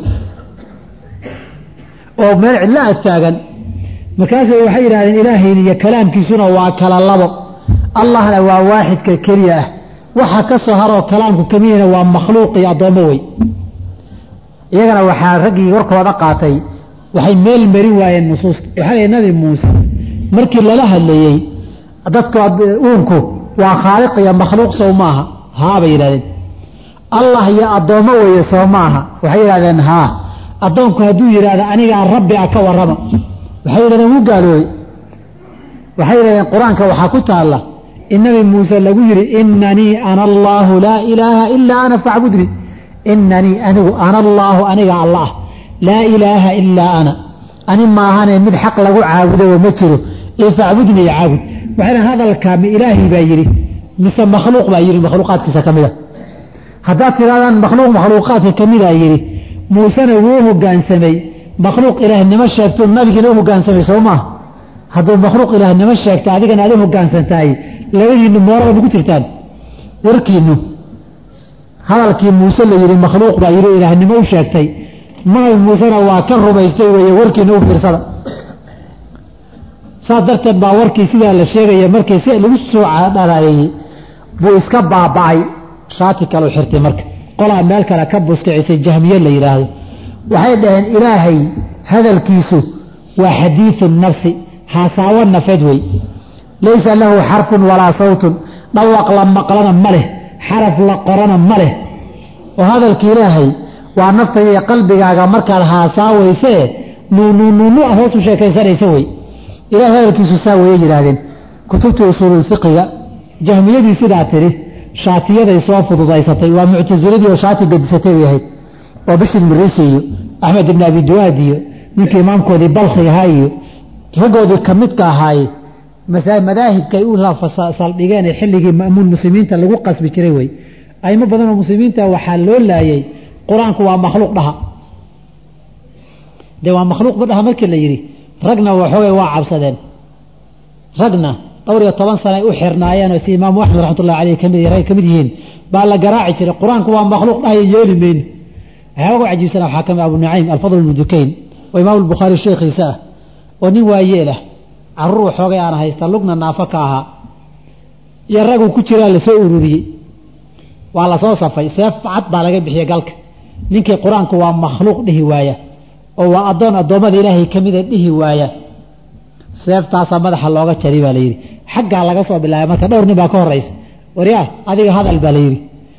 oo meel cidlo ag taagan markaasay waxay yidhahdeen ilaahayna iyo kalaamkiisuna waa kala labo allahna waa waaxidka keliya ah waxa ka soo haroo kalaamku kamidina waa makhluuq iyo addoommo wey iyagana waxaa raggii warkooda qaatay waxay meel marin waayeen nusuusta waxaa lay nabi muuse markii lala hadlayey dadku uunku waa khaaliq iyo makhluuq sow maaha haa bay yidhahdeen allah iyo addoommo weeye soo maaha waxay yidhahdeen haa addoonku hadduu yidhaahdo anigaa rabbi a ka warrama waxay yidhahdeen wuu gaaloobey waxay yidhahdeen qur-aanka waxaa ku taalla in nabi muuse lagu yidhi inanii ana allaahu laa ilaaha ilaa ana facbudnii inanii anigu ana allaahu aniga alla ah laa ilaaha ilaa ana ani maahane mid xaq lagu caabudooo ma jiro ee facbudni iyo caabud waxay dhahen hadalkaa ma ilaahay baa yidhi mise makhluuq baa yidhi makhluuqaadkiisa ka mid a haddaad tidhahdaan makhluuq makhluuqaadka ka midaa yidhi muusena wuu hogaansamay makhluuq ilaahnimo sheegto nabigiina u hogaansamay soo maaha hadduu makhluuq ilaahnimo sheegta adigana aad u hogaansantahay labadiinnu moorada ma ku jirtaan warkiinnu hadalkii muuse la yidhi makhluuq baa yidhi ilaahnimo u sheegtay nabi muusena waa ka rumaystay weeye warkiina u fiirsada saas darteed baa warkii sidaa la sheegaya markii si lagu soo dhalaayey buu iska baaba'ay shaati kaleu xirtay marka qolaa meel kale ka buskicisay jahmiye la yidhaahdo waxay dhaheen ilaahay hadalkiisu waa xadiidu nafsi haasaawo nafeed wey laysa lahu xarfun walaa sawtun dhawaq la maqlana ma leh xaraf la qorana ma leh oo hadalka ilaahay waa naftaya iyo qalbigaaga markaad haasaawaysee nuunuunuunu ah hoosu sheekaysanaysa wey ilahay hadalkiisu saa weye yidhaahdeen kutubta usuululfiqiga jahmiyadii sidaa tidhi shaatiyaday soo fududaysatay waa muctasiladii oo shaati gadisatay bay ahayd oo bishir mirisi iyo axmed ibn abi duwaad iyo ninkii imaamkoodii balkhi ahaa iyo raggoodii ka midka ahaaye madaahibkay u saldhigeen ee xilligii ma'muun muslimiinta lagu qasbi jiray wey aimo badan oo muslimiinta waxaa loo laayay qur-aanku waa makhluuq dhaha dee waa makhluuqba dhaha markii la yidhi ragna waxoogay waa cabsadeen ragna dhowr iyo toban sana ay u xirnaayeen oo si imaamu axmed raxmatullahi aleyh kamid rag ka mid yihiin baa la garaaci jiray qur-aanku waa makhluuq dhahayo yeeli mayno waxaa ugu cajiibsana waxaa kamid abu nucaym alfadl ibnu dukayn oo imaam albukhaari sheekhiisa ah oo nin waayeelah caruur waxoogay aan haysta lugna naafo ka ahaa iyo raguu ku jiraa lasoo ururiyey waa lasoo safay seef cad baa laga bixiyey galka ninkii qur-aanku waa makhluuq dhihi waaya oo waa addoon addoommada ilaahay ka mida dhihi waaya seeftaasaa madaxa looga jari baa layidhi xaggaa laga soo bilaabay marka dhowr nin baa ka horraysa waryaa adiga hadal baa layidhi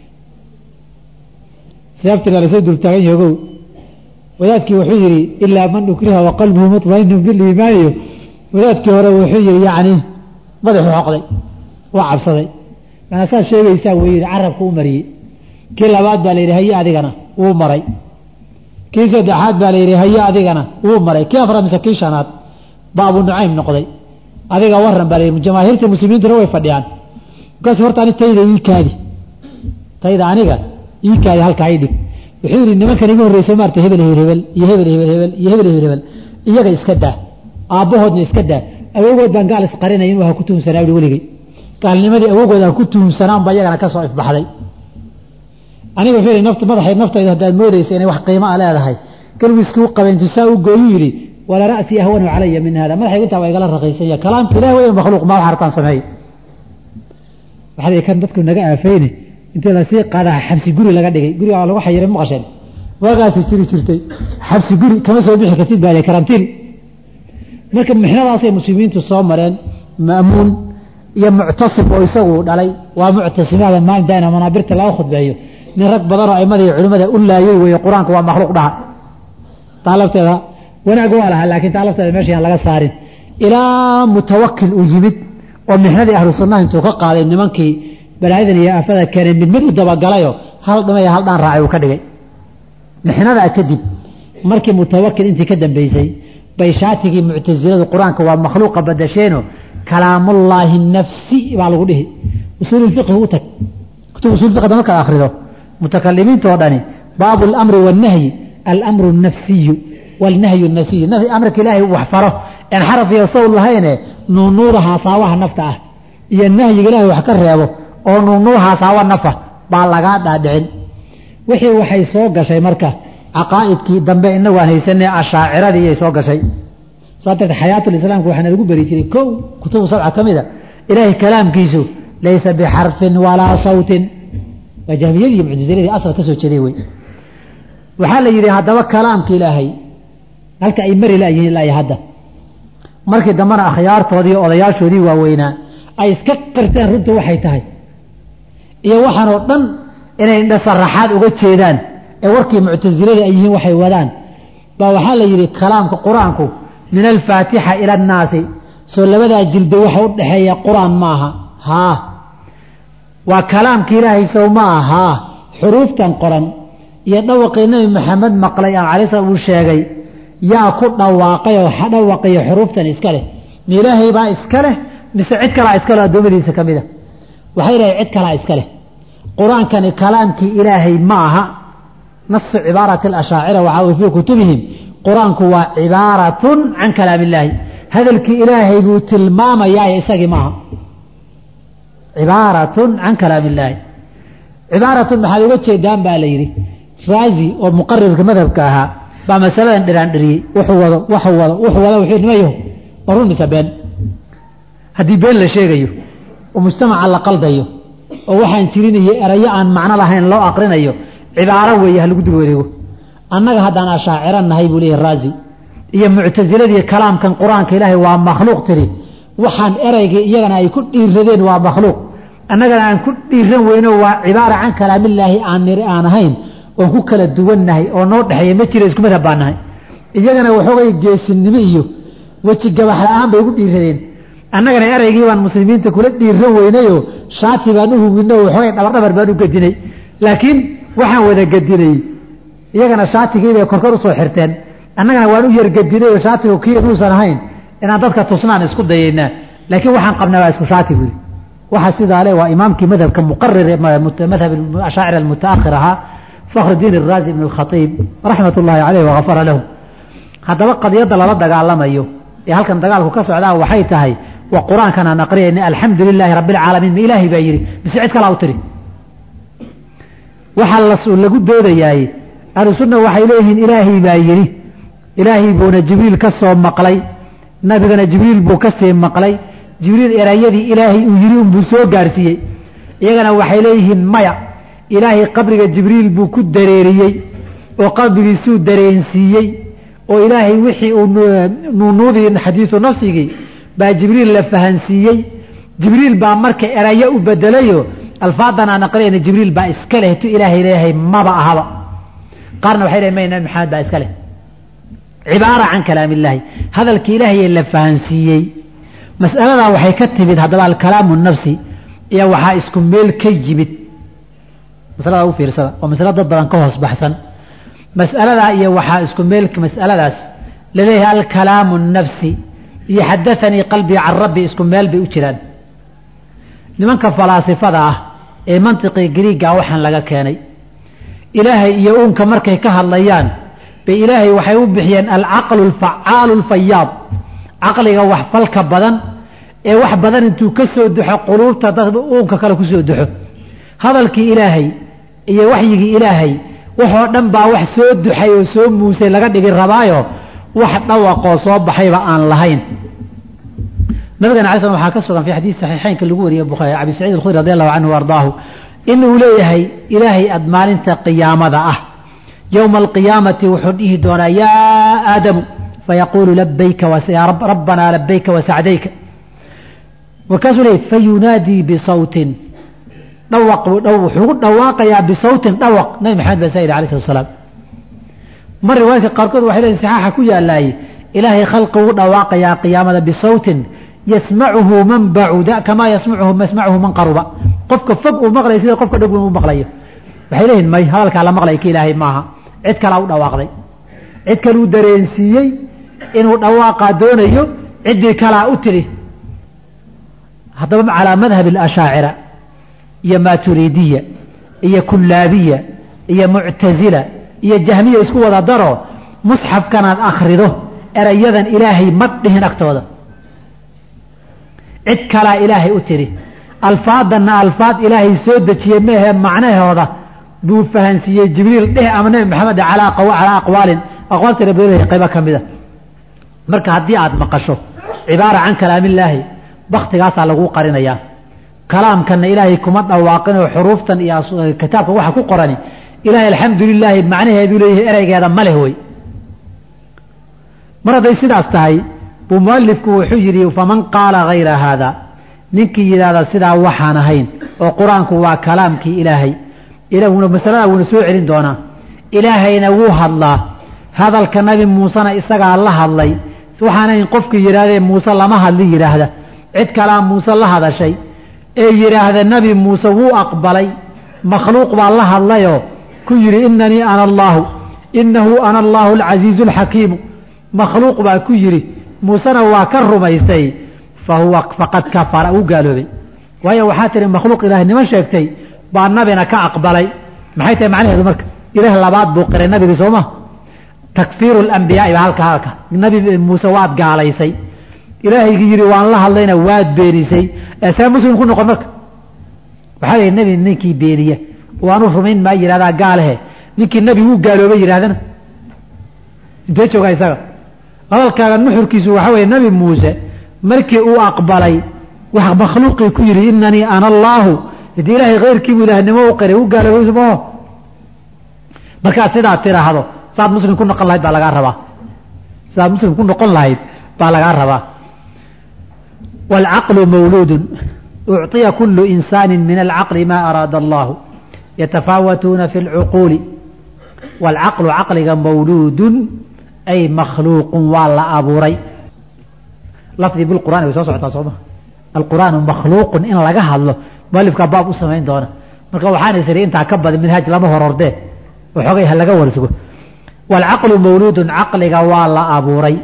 seeftina lasoo dultaagan yahogow wadaadkii wuxuu yidhi ilaa man ukriha wa qalbuhu muطmainu biliimaaniyo wadaadkii hore wuxuu yidhi yacni madaxu xoqday waa cabsaday maanaa saad sheegaysaa wuu yidhi carabka u mariyey kii labaad baa layidhi haye adigana wuu maray kii saddexaad baa layidhi haye adigana wuu maray kii afraad mise kii shanaad baa abu nucaym noqday adiga waran baa layidhi jamaahiirta muslimiintuna way fadhiyaan markaasu horta ani tayda ii kaadi tayda aniga ii kaadi halkaa ii dhig wuxuu yidhi nimankan iga horreyso maarta hebel hebel hebel iyo hebel hebel hebel iyo hebel hebel hebel iyaga iska daa aabbahoodna iska daa awogood baan gaal isqarinaya inuu ha ku tuhunsanaa ui weligay gaalnimadii awogood aan ku tuhunsanaan baa iyagana ka soo ifbaxday aniga wuxuu yidhi nafta madaxay naftayda haddaad moodaysa inay wax qiimo a leedahay galwiskii u qabeen tusaa u gooyuu yidhi wala ra'sii ahwanu calaya min hada madaxaygu intaa waa igala raqiysanya kalaamka ilahi wey makhluuq maa wax hartaan sameey waxaad kan dadku naga aafayne intii lasii qaadaa xabsi guri laga dhigay guriga lagu xayiray maqasheen waagaasi jiri jirtay xabsi guri kama soo bixi kartid baa karantiin marka mixnadaasay muslimiintu soo mareen ma'muun iyo muctasim oo isagu dhalay waa muctasimaada maalin daana manaabirta laga khudbeeyo nin rag badan oo aimada iyo culimmada u laayay weeye qur-aanka waa makhluuq dhaha taa lafteeda wanaag waa lahaa laakiin taa lafteeda meesha aan laga saarin ilaa mutawakil uu yimid oo mixnadii ahlu sunnaha intuu ka qaaday nimankii balaayadan iyo aafada keenay mid mid u dabagalayo hal dhimaya hal dhaan raacay uu ka dhigay mixnadaa kadib markii mutawakil intii ka dambeysay bay shaatigii muctasiladu qur-aanka waa makhluuqa badasheeno kalaamullaahi nafsi baa lagu dhihi usuululfiqhi u tag kutub usulfiqda markaad akhrido mutakalimiinta oo dhani baabu alamri wannahyi alamru nafsiyu waalnahyu nafsiyu amarka ilaahay wax faro en xaraf iyo sawd lahayne nuunuuda haasaawaha nafta ah iyo nahyiga ilaahay wax ka reebo oo nuunuuda haasaawa nafa baa lagaa dhaadhicin wixii waxay soo gashay marka caqaa'idkii dambe inagu aan haysanay ashaaciradii iyay soo gashay saa darteed xayaatulislaamka waxaana lagu beri jiray kow kutubu sabca ka mida ilaahay kalaamkiisu laysa bixarfin walaa sawtin waa jahmiyadii iyo muctasiladii asal ka soo jeeday wey waxaa la yidhi haddaba kalaamka ilaahay halka ay mari laayihiin ilaa iyo hadda markii dambena akhyaartoodii odayaashoodii waaweynaa ay iska qirteen runta waxay tahay iyo waxaan oo dhan inay indhasaraxaad uga jeedaan ee warkii muctasilada ay yihiin waxay wadaan baa waxaa la yidhi kalaamka qur-aanku min alfaatixa ila annaasi soo labadaa jilda waxa u dhexeeya qur-aan ma aha haa waa kalaamka ilaahay sow ma aha haa xuruuftan qoran iyo dhawaqii nebi maxamed maqlay aan calai slam uu sheegay yaa ku dhawaaqay oo dhawaqiyo xuruuftan iska leh ma ilaahay baa iska leh mise cid kalaa iska leh addoommadiisa ka mid a waxay lehay cid kalaa iska leh qur-aankani kalaamkii ilaahay ma aha nasu cibaarati alashaacira waxaa way fii kutubihim qur-aanku waa cibaaratun can kalaam illaahi hadalkii ilaahay buu tilmaamayaa isagii maaha cibaaratun can kalaam illaahi cibaaratun maxaad uga jeedaan baa la yidhi raazi oo muqarirka madhabka ahaa baa masaladan dhiraandhiriyey wuxuu wado waxuu wado wuxuu wado wuxuu nimayo ma run mise been haddii been la sheegayo oo mujtamaca la qaldayo oo waxaan jirin iyo erayo aan macno lahayn loo aqrinayo cibaaro weeye ha lagu dul wareego annaga haddaan ashaaciro nahay buu leeyahy raazi iyo muctasiladii kalaamkan qur-aanka ilaahay waa makhluuq tiri waxaan erayga iyagana ay ku dhiiradeen waa makhluuq annagana aan ku dhiiran weyno waa cibaara can kalaamillaahi aan niri aan ahayn oon ku kala duwannahay oo noo dhexeeya ma jira isku madhab baan nahay iyagana waxoogay geesinimo iyo weji gabax la-aan bay ugu dhiiradeen annagana eraygii baan muslimiinta kula dhiiran weynayoo shaati baan u hubinay oo waxoogay dhabardhabar baan u gedinay laakiin waxaan wada gedinay iyagana shaatigii bay korkor usoo xirteen annagana waan u yargedinay oo shaatigu kii inuusan ahayn inaan dadka tusnaan isku dayaynaa laakiin waxaan qabnaa waa isku shaati buuri waxa sidaa le waa imaamkii madhabka muqarir madhab ashaacir almutaakhir ahaa fakhr diin iraazi ibn اkhaiib raxmat ullaahi caleyh wagafara lahu haddaba qadiyadda lala dagaalamayo ee halkan dagaalku ka socdaa waxay tahay wa qur-aankan aan aqriyayna alxamdu lilaahi rabbi alcaalamiin ma ilaahay baa yidhi mise cid kalaa u tiri waxaa lagu doodayaay ahlu sunna waxay leeyihiin ilaahay baa yidhi ilaahay buuna jibriil ka soo maqlay nabigana jibriil buu ka sii maqlay jibriil erayadii ilaahay uu yidhi unbuu soo gaarsiiyey iyagana waxay leeyihiin maya ilaahay qabriga jibriil buu ku dareeriyey oo qalbigiisuu dareensiiyey oo ilaahay wixii uu nuunuudii xadiisu nafsigii baa jibriil la fahansiiyey jibriil baa marka erayo u bedelayo alfaadan aan aqriyayna jibriil baa iska leh tu ilaahay leeyahay maba ahaba qaarna waxay leeyihin may nabi maxamed baa iska leh cibaara can kalaam illaahi hadalka ilaahay la fahansiiyey mas'aladaa waxay ka timid haddaba alkalaamu nafsi iyo waxaa isku meel ka yimid masalada u fiirsada waa masalo dad badan ka hoos baxsan mas'aladaa iyo waxaa isku meel mas'aladaas laleeyahay alkalaamu nafsi iyo xadaanii qalbii can rabbi isku meel bay u jiraan nimanka falaasifada ah ee mantiqii griiga waxaan laga keenay ilaahay iyo uunka markay ka hadlayaan bay ilaahay waxay u bixiyeen alcaqlu alfacaalu alfayaad caqliga wax falka badan ee wax badan intuu ka soo dexo quluubta dad uunka kale ku soo dexo hadalkii ilaahay iyo waxyigii ilaahay waxoo dhan baa wax soo duxay oo soo muusay laga dhigi rabaayo wax dhawaqoo soo baxayba aan lahayn nabigana alay slam waxaa ka sugan fi xadiis saxiixeynka lagu wariyey bukhaari abi saciid alkhudri radi allahu canhu ardaahu inuu leeyahay ilaahay ad maalinta qiyaamada ah yowma alqiyaamati wuxuu dhihi doonaa yaa aadamu fayaquulu labayka rabbanaa labayka wasacdayka markaasuu leeyay fayunaadii bisawtin dhawaq wuxuu ku dhawaaqayaa bisawtin dhawaq nabi maxamed baa saa yidhi alay slat salaam mar riwaayadka qaarkood waxay leeyihin saxaaxa ku yaalaay ilaahay khalqi ugu dhawaaqayaa qiyaamada bisawtin yasmacuhu man bacuda kamaa yasmacuhu yasmacuhu man qaruba qofka fog uu maqlaya sida qofka dhog u maqlayo waxay leeyihin may hadalkaa la maqlaya ka ilaahay maaha cid kalaa u dhawaaqday cid kaluu dareensiiyey inuu dhawaaqaa doonayo ciddii kalaa u tidhi haddaba calaa madhab alashaacira iyo maaturiidiya iyo kullaabiya iyo muctasila iyo jahmiya isku wada daro musxafkanaad akhrido erayadan ilaahay ma dhihin agtooda cid kalaa ilaahay u tidhi alfaadanna alfaad ilaahay soo dejiyey meahee macnahooda buu fahansiiyey jibriil dheh ama nebi maxamed calaa aqwaalin aqwaal tira badan qaybo ka mida marka haddii aad maqasho cibaara can kalaamillaahi baktigaasaa laguu qarinayaa kalaamkanna ilaahay kuma dhawaaqinoo xuruuftan iyo kitaabka waxa ku qorani ilaahay alxamdu lilaahi macnaheedu leeyahay ereygeeda ma leh wey mar hadday sidaas tahay buu mualifku wuxuu yidhi faman qaala hayra haada ninkii yidhaahda sidaa waxaan ahayn oo qur-aanku waa kalaamkii ilaahay masalada wuuna soo celin doonaa ilaahayna wuu hadlaa hadalka nabi muusena isagaa la hadlay waxaanayn qofkii yidhahdee muuse lama hadli yidhaahda cid kalaa muuse la hadashay ee yidhaahda nabi muuse wuu aqbalay makhluuq baa la hadlayoo ku yidhi inanii ana allaahu inahu ana allaahu alcasiizu alxakiimu makhluuq baa ku yidhi muusena waa ka rumaystay fa huwa faqad kafara uu gaaloobay waayo waxaa tihi makhluuq ilaahnimo sheegtay baa nabina ka aqbalay maxay tahay macnaheedu marka ilaah labaad buu qiray nabigii sooma takfiiru alambiyaai baa halka halka nabi muuse waad gaalaysay ilaahaygii yidhi waan la hadlayna waad beenisay see muslim ku noqon marka waxaa la nebi ninkii beeniya waanu rumayn maa yidhahdaa gaalehe ninkii nebi wuu gaaloobay yidhahdana intee joogaa isaga hadalkaaga nuxurkiisu waxaa weeye nebi muuse markii uu aqbalay wax makhluuqii ku yidhi inanii ana allaahu hadii ilaahay keyrkiibu ilaahnimo u qiray u gaaloobay maho markaad sidaa tiraahdo saad muslim ku noqon lahayd baa lagaa rabaa sidaad muslim ku noqon lahayd baa lagaa rabaa wاlcaqlu mawluudu ucطiya kulu insaani min alcaqli ma araada allahu yatafaawatuuna fi اlcuquuli wاlcaqlu caqliga mawluudun ay makhluuqun waa la abuuray lafdi bilqur'ani way soo socotaa sooma alqur'aanu makhluuqun in laga hadlo mualifkaa baab u samayn doona marka waxaan isiri intaa ka badan minhaaj lama horordee waxoogay ha laga warsugo waalcaqlu mawluudun caqliga waa la abuuray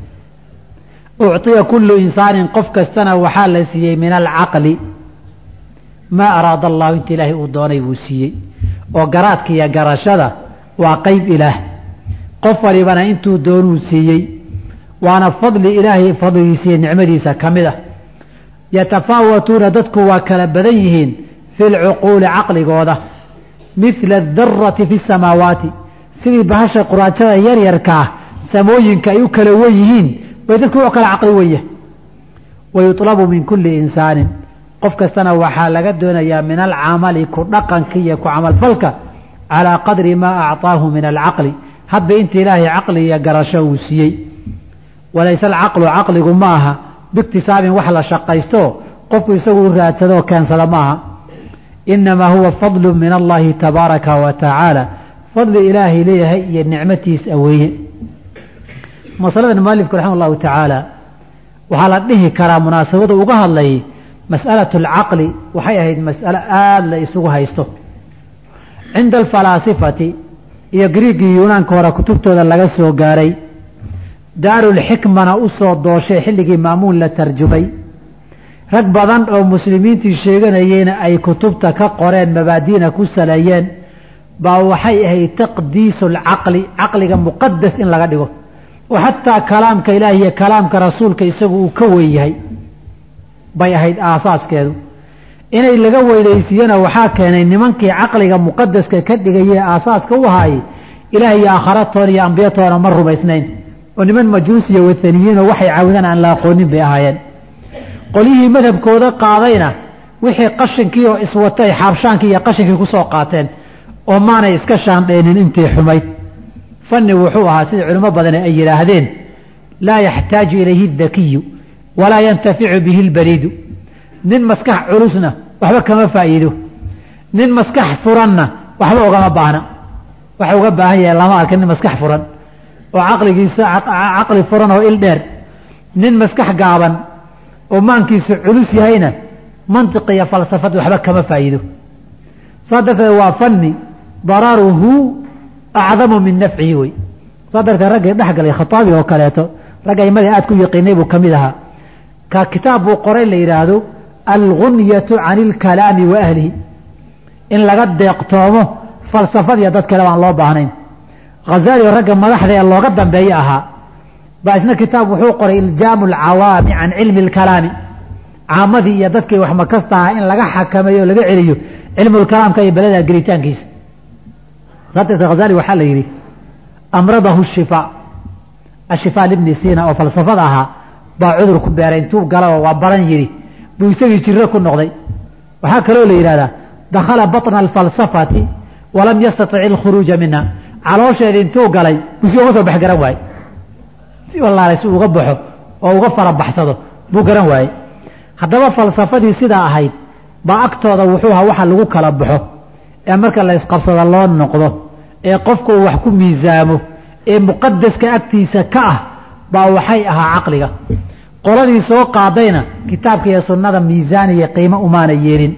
ucطiya kullu insaanin qof kastana waxaa la siiyey min alcaqli maa araada allahu inta ilaahay uu doonay buu siiyey oo garaadka iyo garashada waa qeyb ilaah qof walibana intuu doonuu siiyey waana fadli ilaahay fadligiisa iyo nicmadiisa ka mid ah yatafaawatuuna dadku waa kala badan yihiin fi lcuquuli caqligooda midla adarati fi samaawaati sidii bahasha quraajada yaryarkaa samooyinka ay u kala wen yihiin bay dadku u kala caqli wenya wayuطlabu min kulli insaanin qof kastana waxaa laga doonayaa min alcamali ku dhaqanka iyo ku camalfalka calaa qadri maa acطaahu min alcaqli hadba inta ilaahay caqli iyo garasho uu siiyey walayse alcaqlu caqligu ma aha biiktisaabin wax la shaqaysto qofku isagu u raadsado oo keensada ma aha inamaa huwa fadlu min allahi tabaaraka wa tacaala fadli ilaahay leeyahay iyo nicmatiis aweeye masaladan mualifku raxima allahu tacaala waxaa la dhihi karaa munaasabada uga hadlayay mas'alatu alcaqli waxay ahayd mas'alo aada la isugu haysto cinda alfalaasifati iyo griigii yunaanka hore kutubtooda laga soo gaaray daarulxikmana u soo dooshay xilligii maamuun la tarjumay rag badan oo muslimiintii sheeganayeyna ay kutubta ka qoreen mabaadiina ku saleeyeen baa waxay ahayd taqdiisu alcaqli caqliga muqadas in laga dhigo oo xataa kalaamka ilaahi iyo kalaamka rasuulka isagu uu ka weyn yahay bay ahayd aasaaskeedu inay laga weynaysiiyana waxaa keenay nimankii caqliga muqadaska ka dhigayee aasaaska u ahaayey ilaah iyo aakhiratoona iyo ambiyatoona ma rumaysnayn oo niman majuusiya wathaniyiinoo waxay caawidaan aan la aqoonin bay ahaayeen qolyihii madhabkooda qaadayna wixii qashinkii oo iswatay xaabshaankii iyo qashinkii ku soo qaateen oo maanay iska shaandhaynin intii xumayd fanni wuxuu ahaa sida culimo badani ay yidhaahdeen laa yaxtaaju ilayhi dakiyu walaa yantaficu bihi lbaliidu nin maskax culusna waxba kama faa'iido nin maskax furanna waxba ugama baahna waxa uga baahan yahay lama arka nin maskax furan oo caqligiisa caqli furan oo il dheer nin maskax gaaban oo maankiisu culus yahayna mantiq iyo falsafad waxba kama faa'iido saa darteed waa fanni daraaruhu acdamu min nafcihi wey saa darteed raggii dhex galay khataabi oo kaleeto ragga aimadii aad ku yaqiinay buu ka mid ahaa ka kitaab buu qoray la yidhaahdo algunyatu can ilkalaami wa ahlihi in laga deeqtoomo falsafadiiyo dad kale baan loo baahnayn khazali ragga madaxda ee looga dambeeye ahaa baa isna kitaab wuxuu qoray iljaamu alcawaami can cilmi alkalaami caamadii iyo dadkii wax makasta ahaa in laga xakameeyo o laga celiyo cilmulkalaamka iyo beleda gelitaankiisa saarteed khazali waxaa la yidhi amradahu shifaa ashifaa libni siina oo falsafada ahaa baa cudur ku beeray intuu galaba waa baran yidhi buu isagii jiro ku noqday waxaa kaloo la yidhahdaa dakhala batna alfalsafati walam yastatic alkhuruuja minha caloosheeda intuu galay buu si uga soo bax garan waaye si wallaalay si uga baxo oo uga farabaxsado buu garan waaye haddaba falsafadii sidaa ahayd baa agtooda wuxuu ahaa waxa lagu kala baxo ee marka la isqabsado loo noqdo ee qofku uu wax ku miisaamo ee muqadaska agtiisa ka ah baa waxay ahaa caqliga qoladii soo qaadayna kitaabka iyo sunnada miisaan iyo qiimo umaana yeelin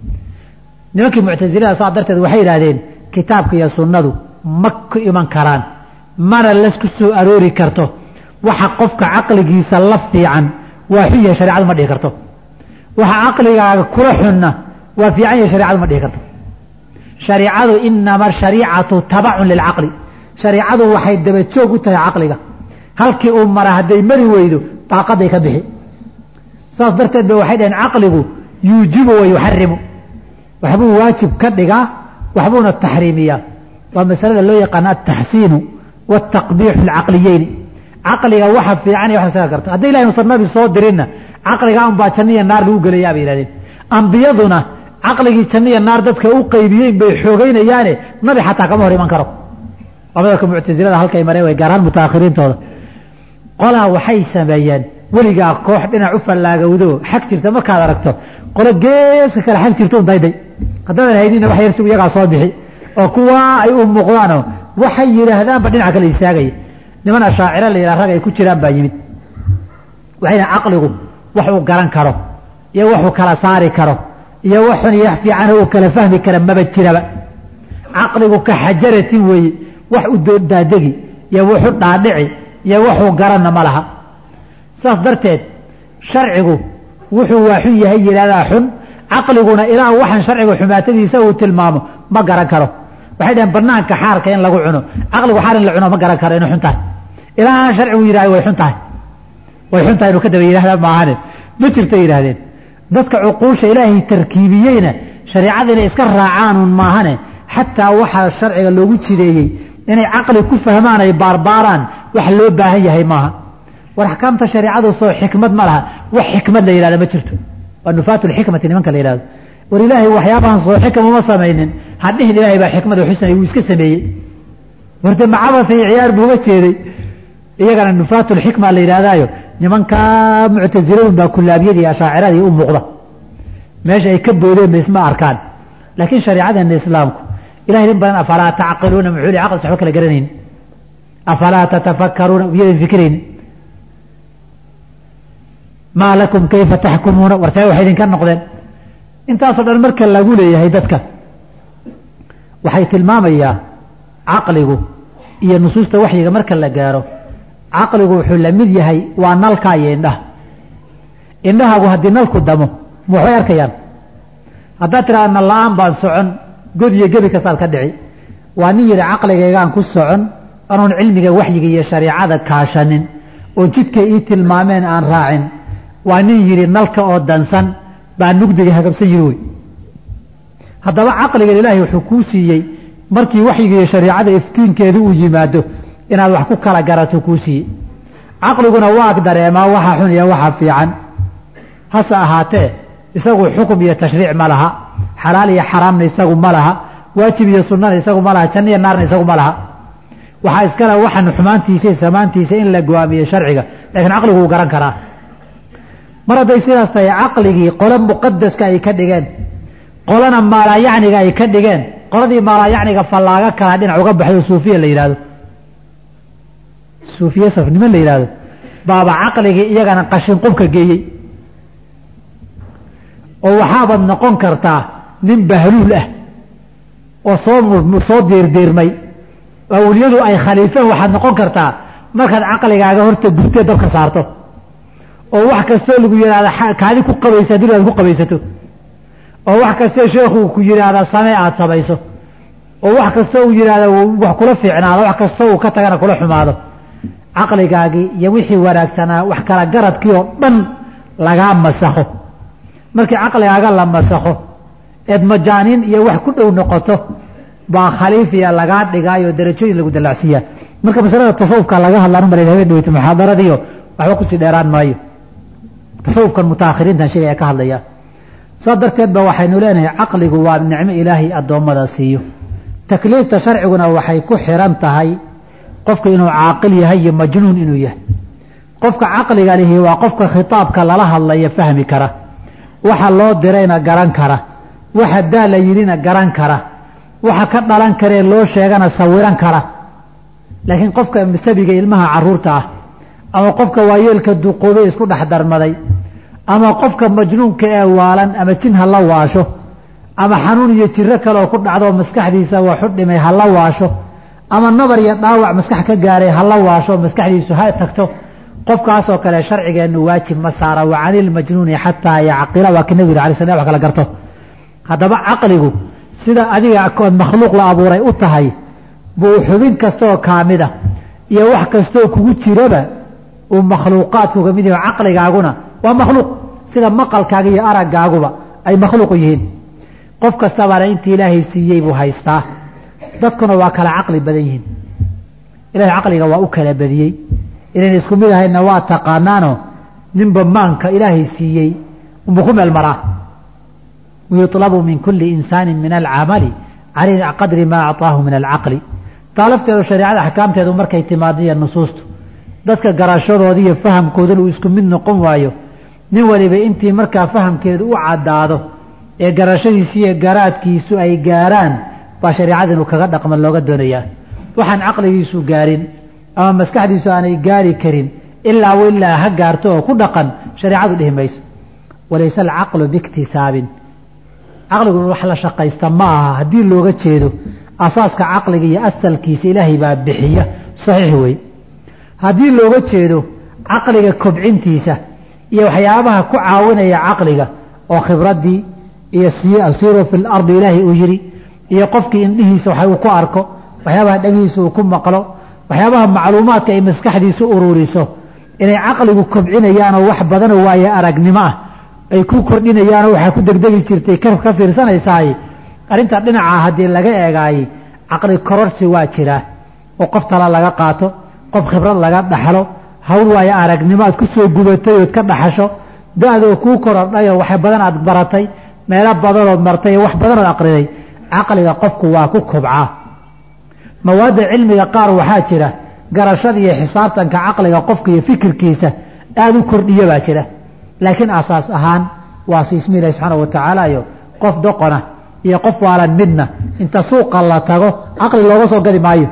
nimankii muctasilada saa darteed waxay yidhaahdeen kitaabka iyo sunnadu ma ku iman karaan mana lasku soo aroori karto waxa qofka caqligiisa la fiican waa xun yahay shareecadu ma dhihi karto waxa caqligaaga kula xunna waa fiican yahay shareecadu ma dhihi karto shariicadu inama shariicatu tabacun lilcaqli shariicadu waxay dabajoog u tahay caqliga halkii uu mara hadday mari weydo daaqaday ka bixi saas darteed ba waxay dhaheen caqligu yuujibu wa yuxarimu waxbuu waajib ka dhigaa waxbuuna taxriimiyaa waa masalada loo yaqaana altaxsiinu waaltaqbiixu alcaqliyeyni caqliga waxa fiican iyo wax lasaga karto hadday ilahay nusan nabi soo dirinna caqliga unbaa janno iyo naar lagu gelayaa bay yihahdeen ambiyaduna caqligii janno iyo naar dadka u qaybiyeyn bay xoogaynayaane nabi xataa kama hor iman karo waa madalka muctasilada halkay mareen way gaaraan mutaakhiriintooda qolaa waxay sameeyeen weligaa koox dhinac u fallaagowdo xag jirta markaad aragto qolo geeska kale xag jirta un dayday haddaadan haydinna wax yarsigu iyagaa soo bixi oo kuwaa ay u muuqdaanoo waxay yidhaahdaanba dhinaca kale istaagaya niman ashaaciro la yidhaha rag ay ku jiraan baa yimid waxayna caqligu wax uu garan karo iyo wuxuu kala saari karo iyo wax xun iyo wax fiicana uu kala fahmi kara maba jiraba caqligu ka xajaratin weeye wax u daadegi iyo wuxuu dhaadhici iyo wuxuu garanna ma laha saas darteed sharcigu wuxuu waa xun yahay yidhahdaa xun caqliguna ilaa waxaan sharciga xumaatadiisa uu tilmaamo ma garan karo waxay dhaheen banaanka xaarka in lagu cuno caqligu xaar in la cuno ma garan karo inay xun tahay ilaa sharcigu yidhahda way xun tahay way xun tahay inuu ka daba yidhahda maahane ma jirta yidhahdeen dadka cuquusha ilaahay tarkiibiyeyna shareecada inay iska raacaanuun maahane xataa waxaa sharciga loogu jideeyey inay caqli ku fahmaan ay baarbaaraan wax loo baahan yahay maaha war axkaamta shareecadu soo xikmad ma laha wax xikmad la yidhahda ma jirto waa nufaatu lxikmati nimanka la yidhahdo war ilaahay waxyaabahan soo xikam uma samaynin hadhihin ilaahay baa xikmada xusanay wuu iska sameeyey warde macabasa iyo ciyaar buu uga jeeday iyagana nufaatu lxikma la yidhahdaayo nimankaa muctasiladun baa kulaabiyadii ashaaciradii u muuqda meesha ay ka boodeen ba isma arkaan laakiin shareecadeena islaamku ilahay in badan afalaa tacqiluuna muxuu li caqlis waxba kala garanayn afalaa tatafakaruuna iyadan fikirayn maa lakum kayfa taxkumuuna wartee waxay idinka noqdeen intaasoo dhan marka lagu leeyahay dadka waxay tilmaamayaa caqligu iyo nusuusta waxyiga marka la gaaro caqligu wuxuu la mid yahay waa nalka iyo indhaha indhahaagu haddii nalku damo ma waxbay arkayaan haddaad tidhahda nal la-aan baan socon god iyo gebi kastaad ka dhici waa nin yidhi caqligaygaan ku socon anoon cilmiga waxyiga iyo shareicada kaashanin oo jidkay ii tilmaameen aan raacin waa nin yidhi nalka oo dansan baa nugdiga hagabsan yiri wey haddaba caqligan ilaahay wuxuu kuu siiyey markii waxyiga iyo shareicada iftiinkeedu uu yimaado inaad wax ku kala garato kuu siiyey caqliguna waa dareemaa waxa xun iyo waxa fiican hase ahaatee isagu xukum iyo tashriic ma laha xalaal iyo xaraamna isagu ma laha waajib iyo sunnana isagu ma laha janno iyo naarna isagu ma laha waxaa iskale waxan xumaantiisa iyo samaantiisa in la go-aamiyo sharciga laakiin caqligu wuu garan karaa mar hadday sidaas tahay caqligii qole muqadaska ay ka dhigeen qolana maalaayacniga ay ka dhigeen qoladii maalaayacniga fallaaga kala dhinac uga baxdo suufiya la yidhahdo suufiye safnimo la yidhahdo baaba caqligii iyagana qashin qubka geeyey oo waxaabaad noqon kartaa nin bahluul ah oo soo soo diirdiirmay oo awliyadu ay khaliifeen waxaad noqon kartaa markaad caqligaaga horta gubtee dabka saarto oo wax kastoo lagu yidhahda kaadi ku qabaysa haddii aad ku qabaysato oo wax kastoo sheekhu ku yidhaahda samee aada samayso oo wax kastoo uu yidhahda wax kula fiicnaado wax kastoo uu ka tagana kula xumaado caqligaagii iyo wixii wanaagsanaa wax kala garadkii oo dhan lagaa masakho markii caqligaaga la masakho eed majaaniin iyo wax ku dhow noqoto baa khaliifiya lagaa dhigaayo darajooyin lagu dallacsiiyaa marka masalada tasawufka laga hadlaan umala habeen dhaweyta muxaadaradiio waxba kusii dheeraan maayo tasawufkan mutaakhiriintan sheegay ee ka hadlaya saa darteed ba waxaynu leenahay caqligu waa nicmo ilaahay addoommada siiyo takliifta sharciguna waxay ku xiran tahay qofka inuu caaqil yahay iyo majnuun inuu yahay qofka caqliga lihi waa qofka khitaabka lala hadlaya fahmi kara waxa loo dirayna garan kara waxa daa la yidhina garan kara waxa ka dhalan karee loo sheegana sawiran kara laakiin qofka sabiga ilmaha caruurta ah ama qofka waayeelka duqoobay isku dhex darmaday ama qofka majnuunka ee waalan ama jin ha la waasho ama xanuun iyo jiro kaleoo ku dhacdoo maskaxdiisa waxu dhimay ha la waasho ama nabar iyo dhaawac maskax ka gaaray ha la waasho maskaxdiisu ha tagto qofkaasoo kale sharcigeennu waajib ma saara wa cani ilmajnuuni xataa yacqila waa ki nabigu alay sl wax kala garto haddaba caqligu sida adiga ood makhluuq la abuuray u tahay buu xubin kastaoo kaamida iyo wax kastoo kugu jiraba uu makhluuqaadku ka mid yahi caqligaaguna waa makhluuq sida maqalkaaga iyo araggaaguba ay makhluuq yihiin qof kastabaana intii ilaahay siiyey buu haystaa dadkuna waa kala caqli badan yihiin ilahay caqliga waa u kala badiyey inayn isku mid ahayna waa taqaanaano ninba maanka ilaahay siiyey unbuu ku meel maraa wayuطlabu min kuli insaani min alcamali cala qadri maa acطaahu min alcaqli taa lafteedu shareecada axkaamteedu markay timaadiya nusuustu dadka garashadooda iyo fahamkooduna uu isku mid noqon waayo nin waliba intii markaa fahamkeedu u caddaado ee garashadiisi iyo garaadkiisu ay gaaraan baa shareecada inuu kaga dhaqman looga doonayaa waxaan caqligiisu gaarin ama maskaxdiisu aanay gaari karin ilaa ilaa ha gaarto oo ku dhaqan shareecadu dhihi mayso walayse alcaqlu biiktisaabin caqligu wax la shaqaysta ma aha haddii looga jeedo asaaska caqliga iyo asalkiisa ilaahay baa bixiya saxiix wey haddii looga jeedo caqliga kobcintiisa iyo waxyaabaha ku caawinaya caqliga oo khibraddii iyo siiruu fi lardi ilaahay uu yidhi iyo qofkii indhihiisa waxa uu ku arko waxyaabaha dhegihiisa uu ku maqlo waxyaabaha macluumaadka ay maskaxdiisu ururiso inay caqligu kobcinayaanoo wax badanoo waaye aragnimo ah ay ku kordhinayaanoo waxaa ku degdegi jirtay ka fiirsanaysaay arrinta dhinaca haddii laga eegaayey caqli kororsi waa jiraa oo qof tala laga qaato qof khibrad laga dhaxlo hawl waayo aragnimo aad ku soo gubatay ood ka dhaxasho da-doo kuu korodhayoo wax badan aad baratay meelo badanood martay wax badanood aqriday caqliga qofku waa ku kobcaa mawaadda cilmiga qaar waxaa jira garashada iyo xisaabtanka caqliga qofka iyo fikirkiisa aada u kordhiya baa jira laakiin asaas ahaan waa siismi ilahi subxaana wa tacaala iyo qof doqona iyo qof waalan midna inta suuqa la tago caqli looga soo gadi maayo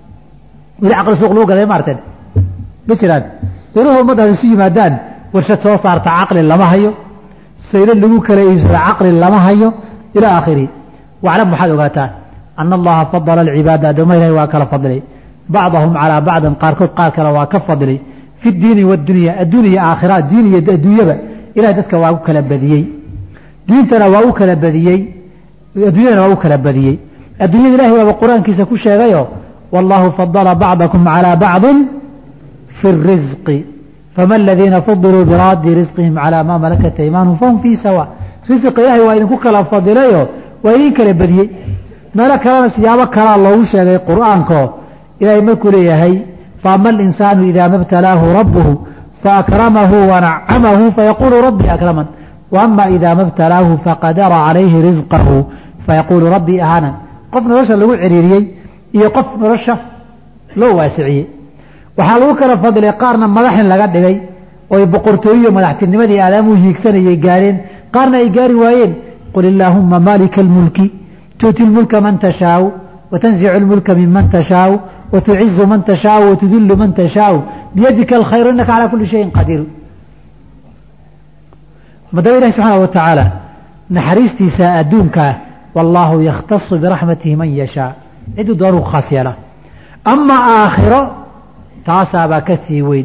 weli caqli suuq lagu gaday maarteen ma jiraan dowlaha ummaddaas isu yimaadaan warshad soo saarta caqli lama hayo saylad lagu kala iibsada caqli lama hayo ilaa aakhirihi waclam waxaad ogaataa ana allaha fadala alcibaada addoomaha ilahi waa kala fadilay bacdahum calaa bacdin qaarkood qaar kale waa ka fadilay fi diini wadunya adduuniya aakhira diin iyo adduunyaba ilahay dadka waa u kala badiyey diintana waa u kala badiyey adduunyadana waa u kala badiyey adduunyada ilahay waaba qur-aankiisa ku sheegayo wallahu fadala bacdakum calaa bacdin fi اrisqi fama aladiina fadiluu biraadi risqihim calaa maa malakat aymaanhum fahum fii sawa risqa ilahay waa idinku kala fadilayo waa idin kala badiyey meelo kalena siyaabo kalaa loogu sheegay qur'aanko ilaahay markuu leeyahay faama alinsaanu idaa mabtalaahu rabbuhu faakramahu wanacamahu fayaquulu rabbii akraman waama idaa mabtalaahu faqadara calayhi risqahu fayaquulu rabbii ahaanan qof nolosha lagu ciriiriyey iyo qof nolosha loo waasiciyey waxaa lagu kala fadilay qaarna madaxin laga dhigay oo ay boqortooyiyo madaxtinimadii aadaamuu hiigsanayay gaareen qaarna ay gaari waayeen qul illaahuma maalika almulki tu'ti lmulka man tashaau watanzicu lmulka minman tashaau wtucizu man tashaau watudillu man tashaau biyadika alkhayru innaka calaa kuli shayin qadiir madaba ilahi subxaana wa tacaala naxariistiisa adduunkaa wallaahu yakhtasu biraxmatihi man yashaa ciduu doonuu ku khaas yeelaa ama aakhiro taasaabaa ka sii weyn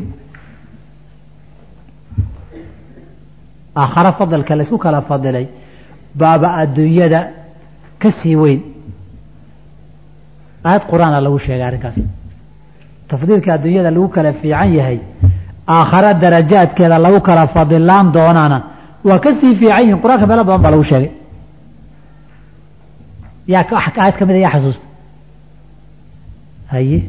aakharo fadalka laysku kala fadilay baaba adduunyada ka sii weyn aayad qur-aana lagu sheegay arrinkaas tafdiilka adduunyada lagu kala fiican yahay aakhare darajaadkeeda lagu kala fadilaan doonana waa ka sii fiican yihin qur-aanka meelo badan baa lagu sheegay yaa aayad ka mida yaa xasuusta haye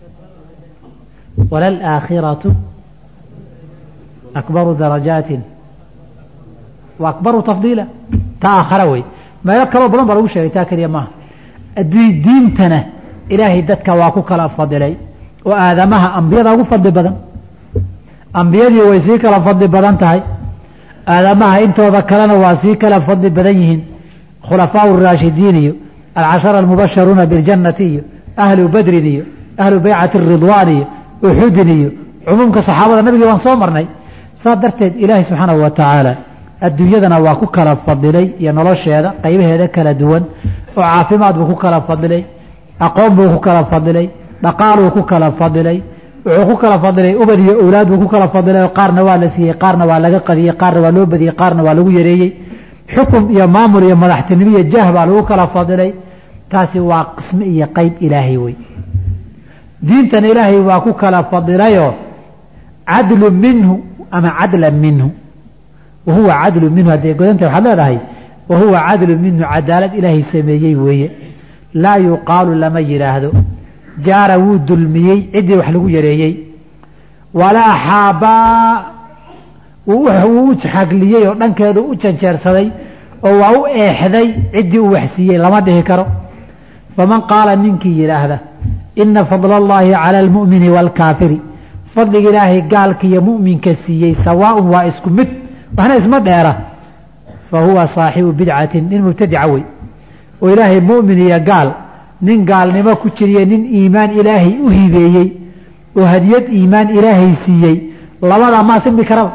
walalaakhiratu akbaru darajaatin wa akbaru tafdiila ta aakhara wey meelo kaloo badan baa lagu sheegay taa keliya maaha diintana ilaahay dadka waa ku kala fadilay oo aadamaha ambiyada ugu fadli badan ambiyadii way sii kala fadli badan tahay aadamaha intooda kalena waa sii kala fadli badan yihiin khulafaau raashidiin iyo alcashara almubasharuuna biljannati iyo ahlu badrin iyo ahlu baycati ridwaan iyo uxudin iyo cumuumka saxaabada nabigii waan soo marnay saas darteed ilaahay subxaanahu wa tacaala adduunyadana waa ku kala fadilay iyo nolosheeda qaybaheeda kala duwan oo caafimaad buu ku kala fadilay aqoon buu ku kala fadilay dhaqaaluu ku kala fadilay wuxuu ku kala fadilay ubad iyo owlaad buu ku kala fadilay oo qaarna waa la siiyey qaarna waa laga qadiyey qaarna waa loo badiyey qaarna waa lagu yareeyey xukum iyo maamul iyo madaxtinimo iyo jah baa lagu kala fadilay taasi waa qisme iyo qeyb ilaahay wey diintana ilaahay waa ku kala fadilayoo cadlu minhu ama cadlan minhu wahuwa cadlu minhu hadday godanta waxaad leedahay wahuwa cadlu minhu cadaalad ilaahay sameeyey weeye laa yuqaalu lama yidhaahdo jaara wuu dulmiyey ciddii wax lagu yareeyey walaa xaabaa wuu u xagliyey oo dhankeedu u janjeersaday oo waa u eexday ciddii uu waxsiiyey lama dhihi karo faman qaala ninkii yidhaahda ina fadla allaahi cala almu'mini waalkaafiri fadliga ilaahay gaalka iyo mu'minka siiyey sawaaun waa isku mid waxna isma dheera fa huwa saaxibu bidcatin nin mubtadica wey oo ilaahay mu'min iyo gaal nin gaalnimo ku jiriye nin iimaan ilaahay u hibeeyey oo hadiyad iimaan ilaahay siiyey labadaa maa simi karaba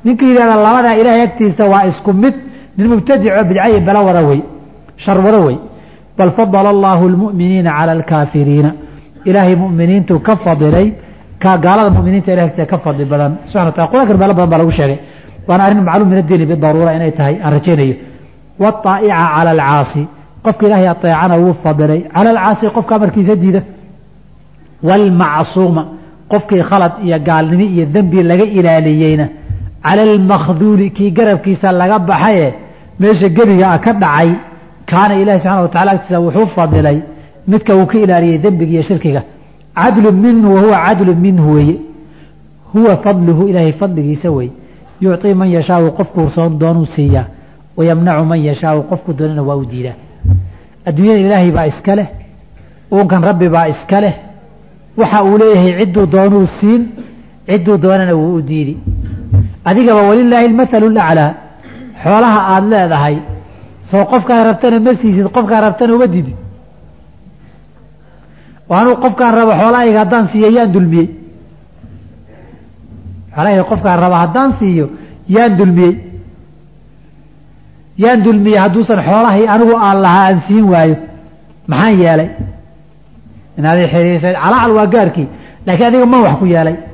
ninka yidhahda labadaa ilaahay agtiisa waa isku mid nin mubtadico bidcayi bala wada wey shar wada wey bal fadala allahu lmu'miniina cala alkaafiriina ilaahay mu'miniintu ka fadilay ka gaalada muminiinta ilahay agtiisa ka fadli badan subxana wa tala qur-aankan meelo badan baa lagu sheegay waana arrin macluum min addiini bidaruura inay tahay aan rajaynayo waaa'ica cala alcaasi qofka ilaahay ateecana wuu fadilay cala alcaasi qofka amarkiisa diida waalmacsuuma qofkii khalad iyo gaalnimo iyo dembi laga ilaaliyeyna cala almakhduuli kii garabkiisa laga baxaye meesha gebiga ah ka dhacay kaana ilahi subxana wa tacala agtiisa wuxuu fadilay midka uu ka ilaaliyey dembiga iyo shirkiga cadlu minhu wahuwa cadlu minhu weeye huwa fadluhu ilaahay fadligiisa wey yucطii man yashaau qofkuu soon doonuu siiyaa wayamnacu man yashaau qofku doonana waa u diidaa adduunyada ilaahay baa iska leh uunkan rabbi baa iska leh waxa uu leeyahay cidduu doonuu siin cidduu doonana wuu u diidi adigaba walilaahi almathalu laclaa xoolaha aada leedahay soo qofkaa rabtana ma siisid qofkaa rabtana uma didid anuu qofkaan raba xoolahayga haddaan siiyo yaan dulmiyey xoolahayga qofkaan raba haddaan siiyo yaan dulmiyey yaan dulmiyey hadduusan xoolahay anigu aan lahaa aan siin waayo maxaan yeelay inaad xiriirsa calaacal waa gaarkii laakiin adiga man wax ku yeelay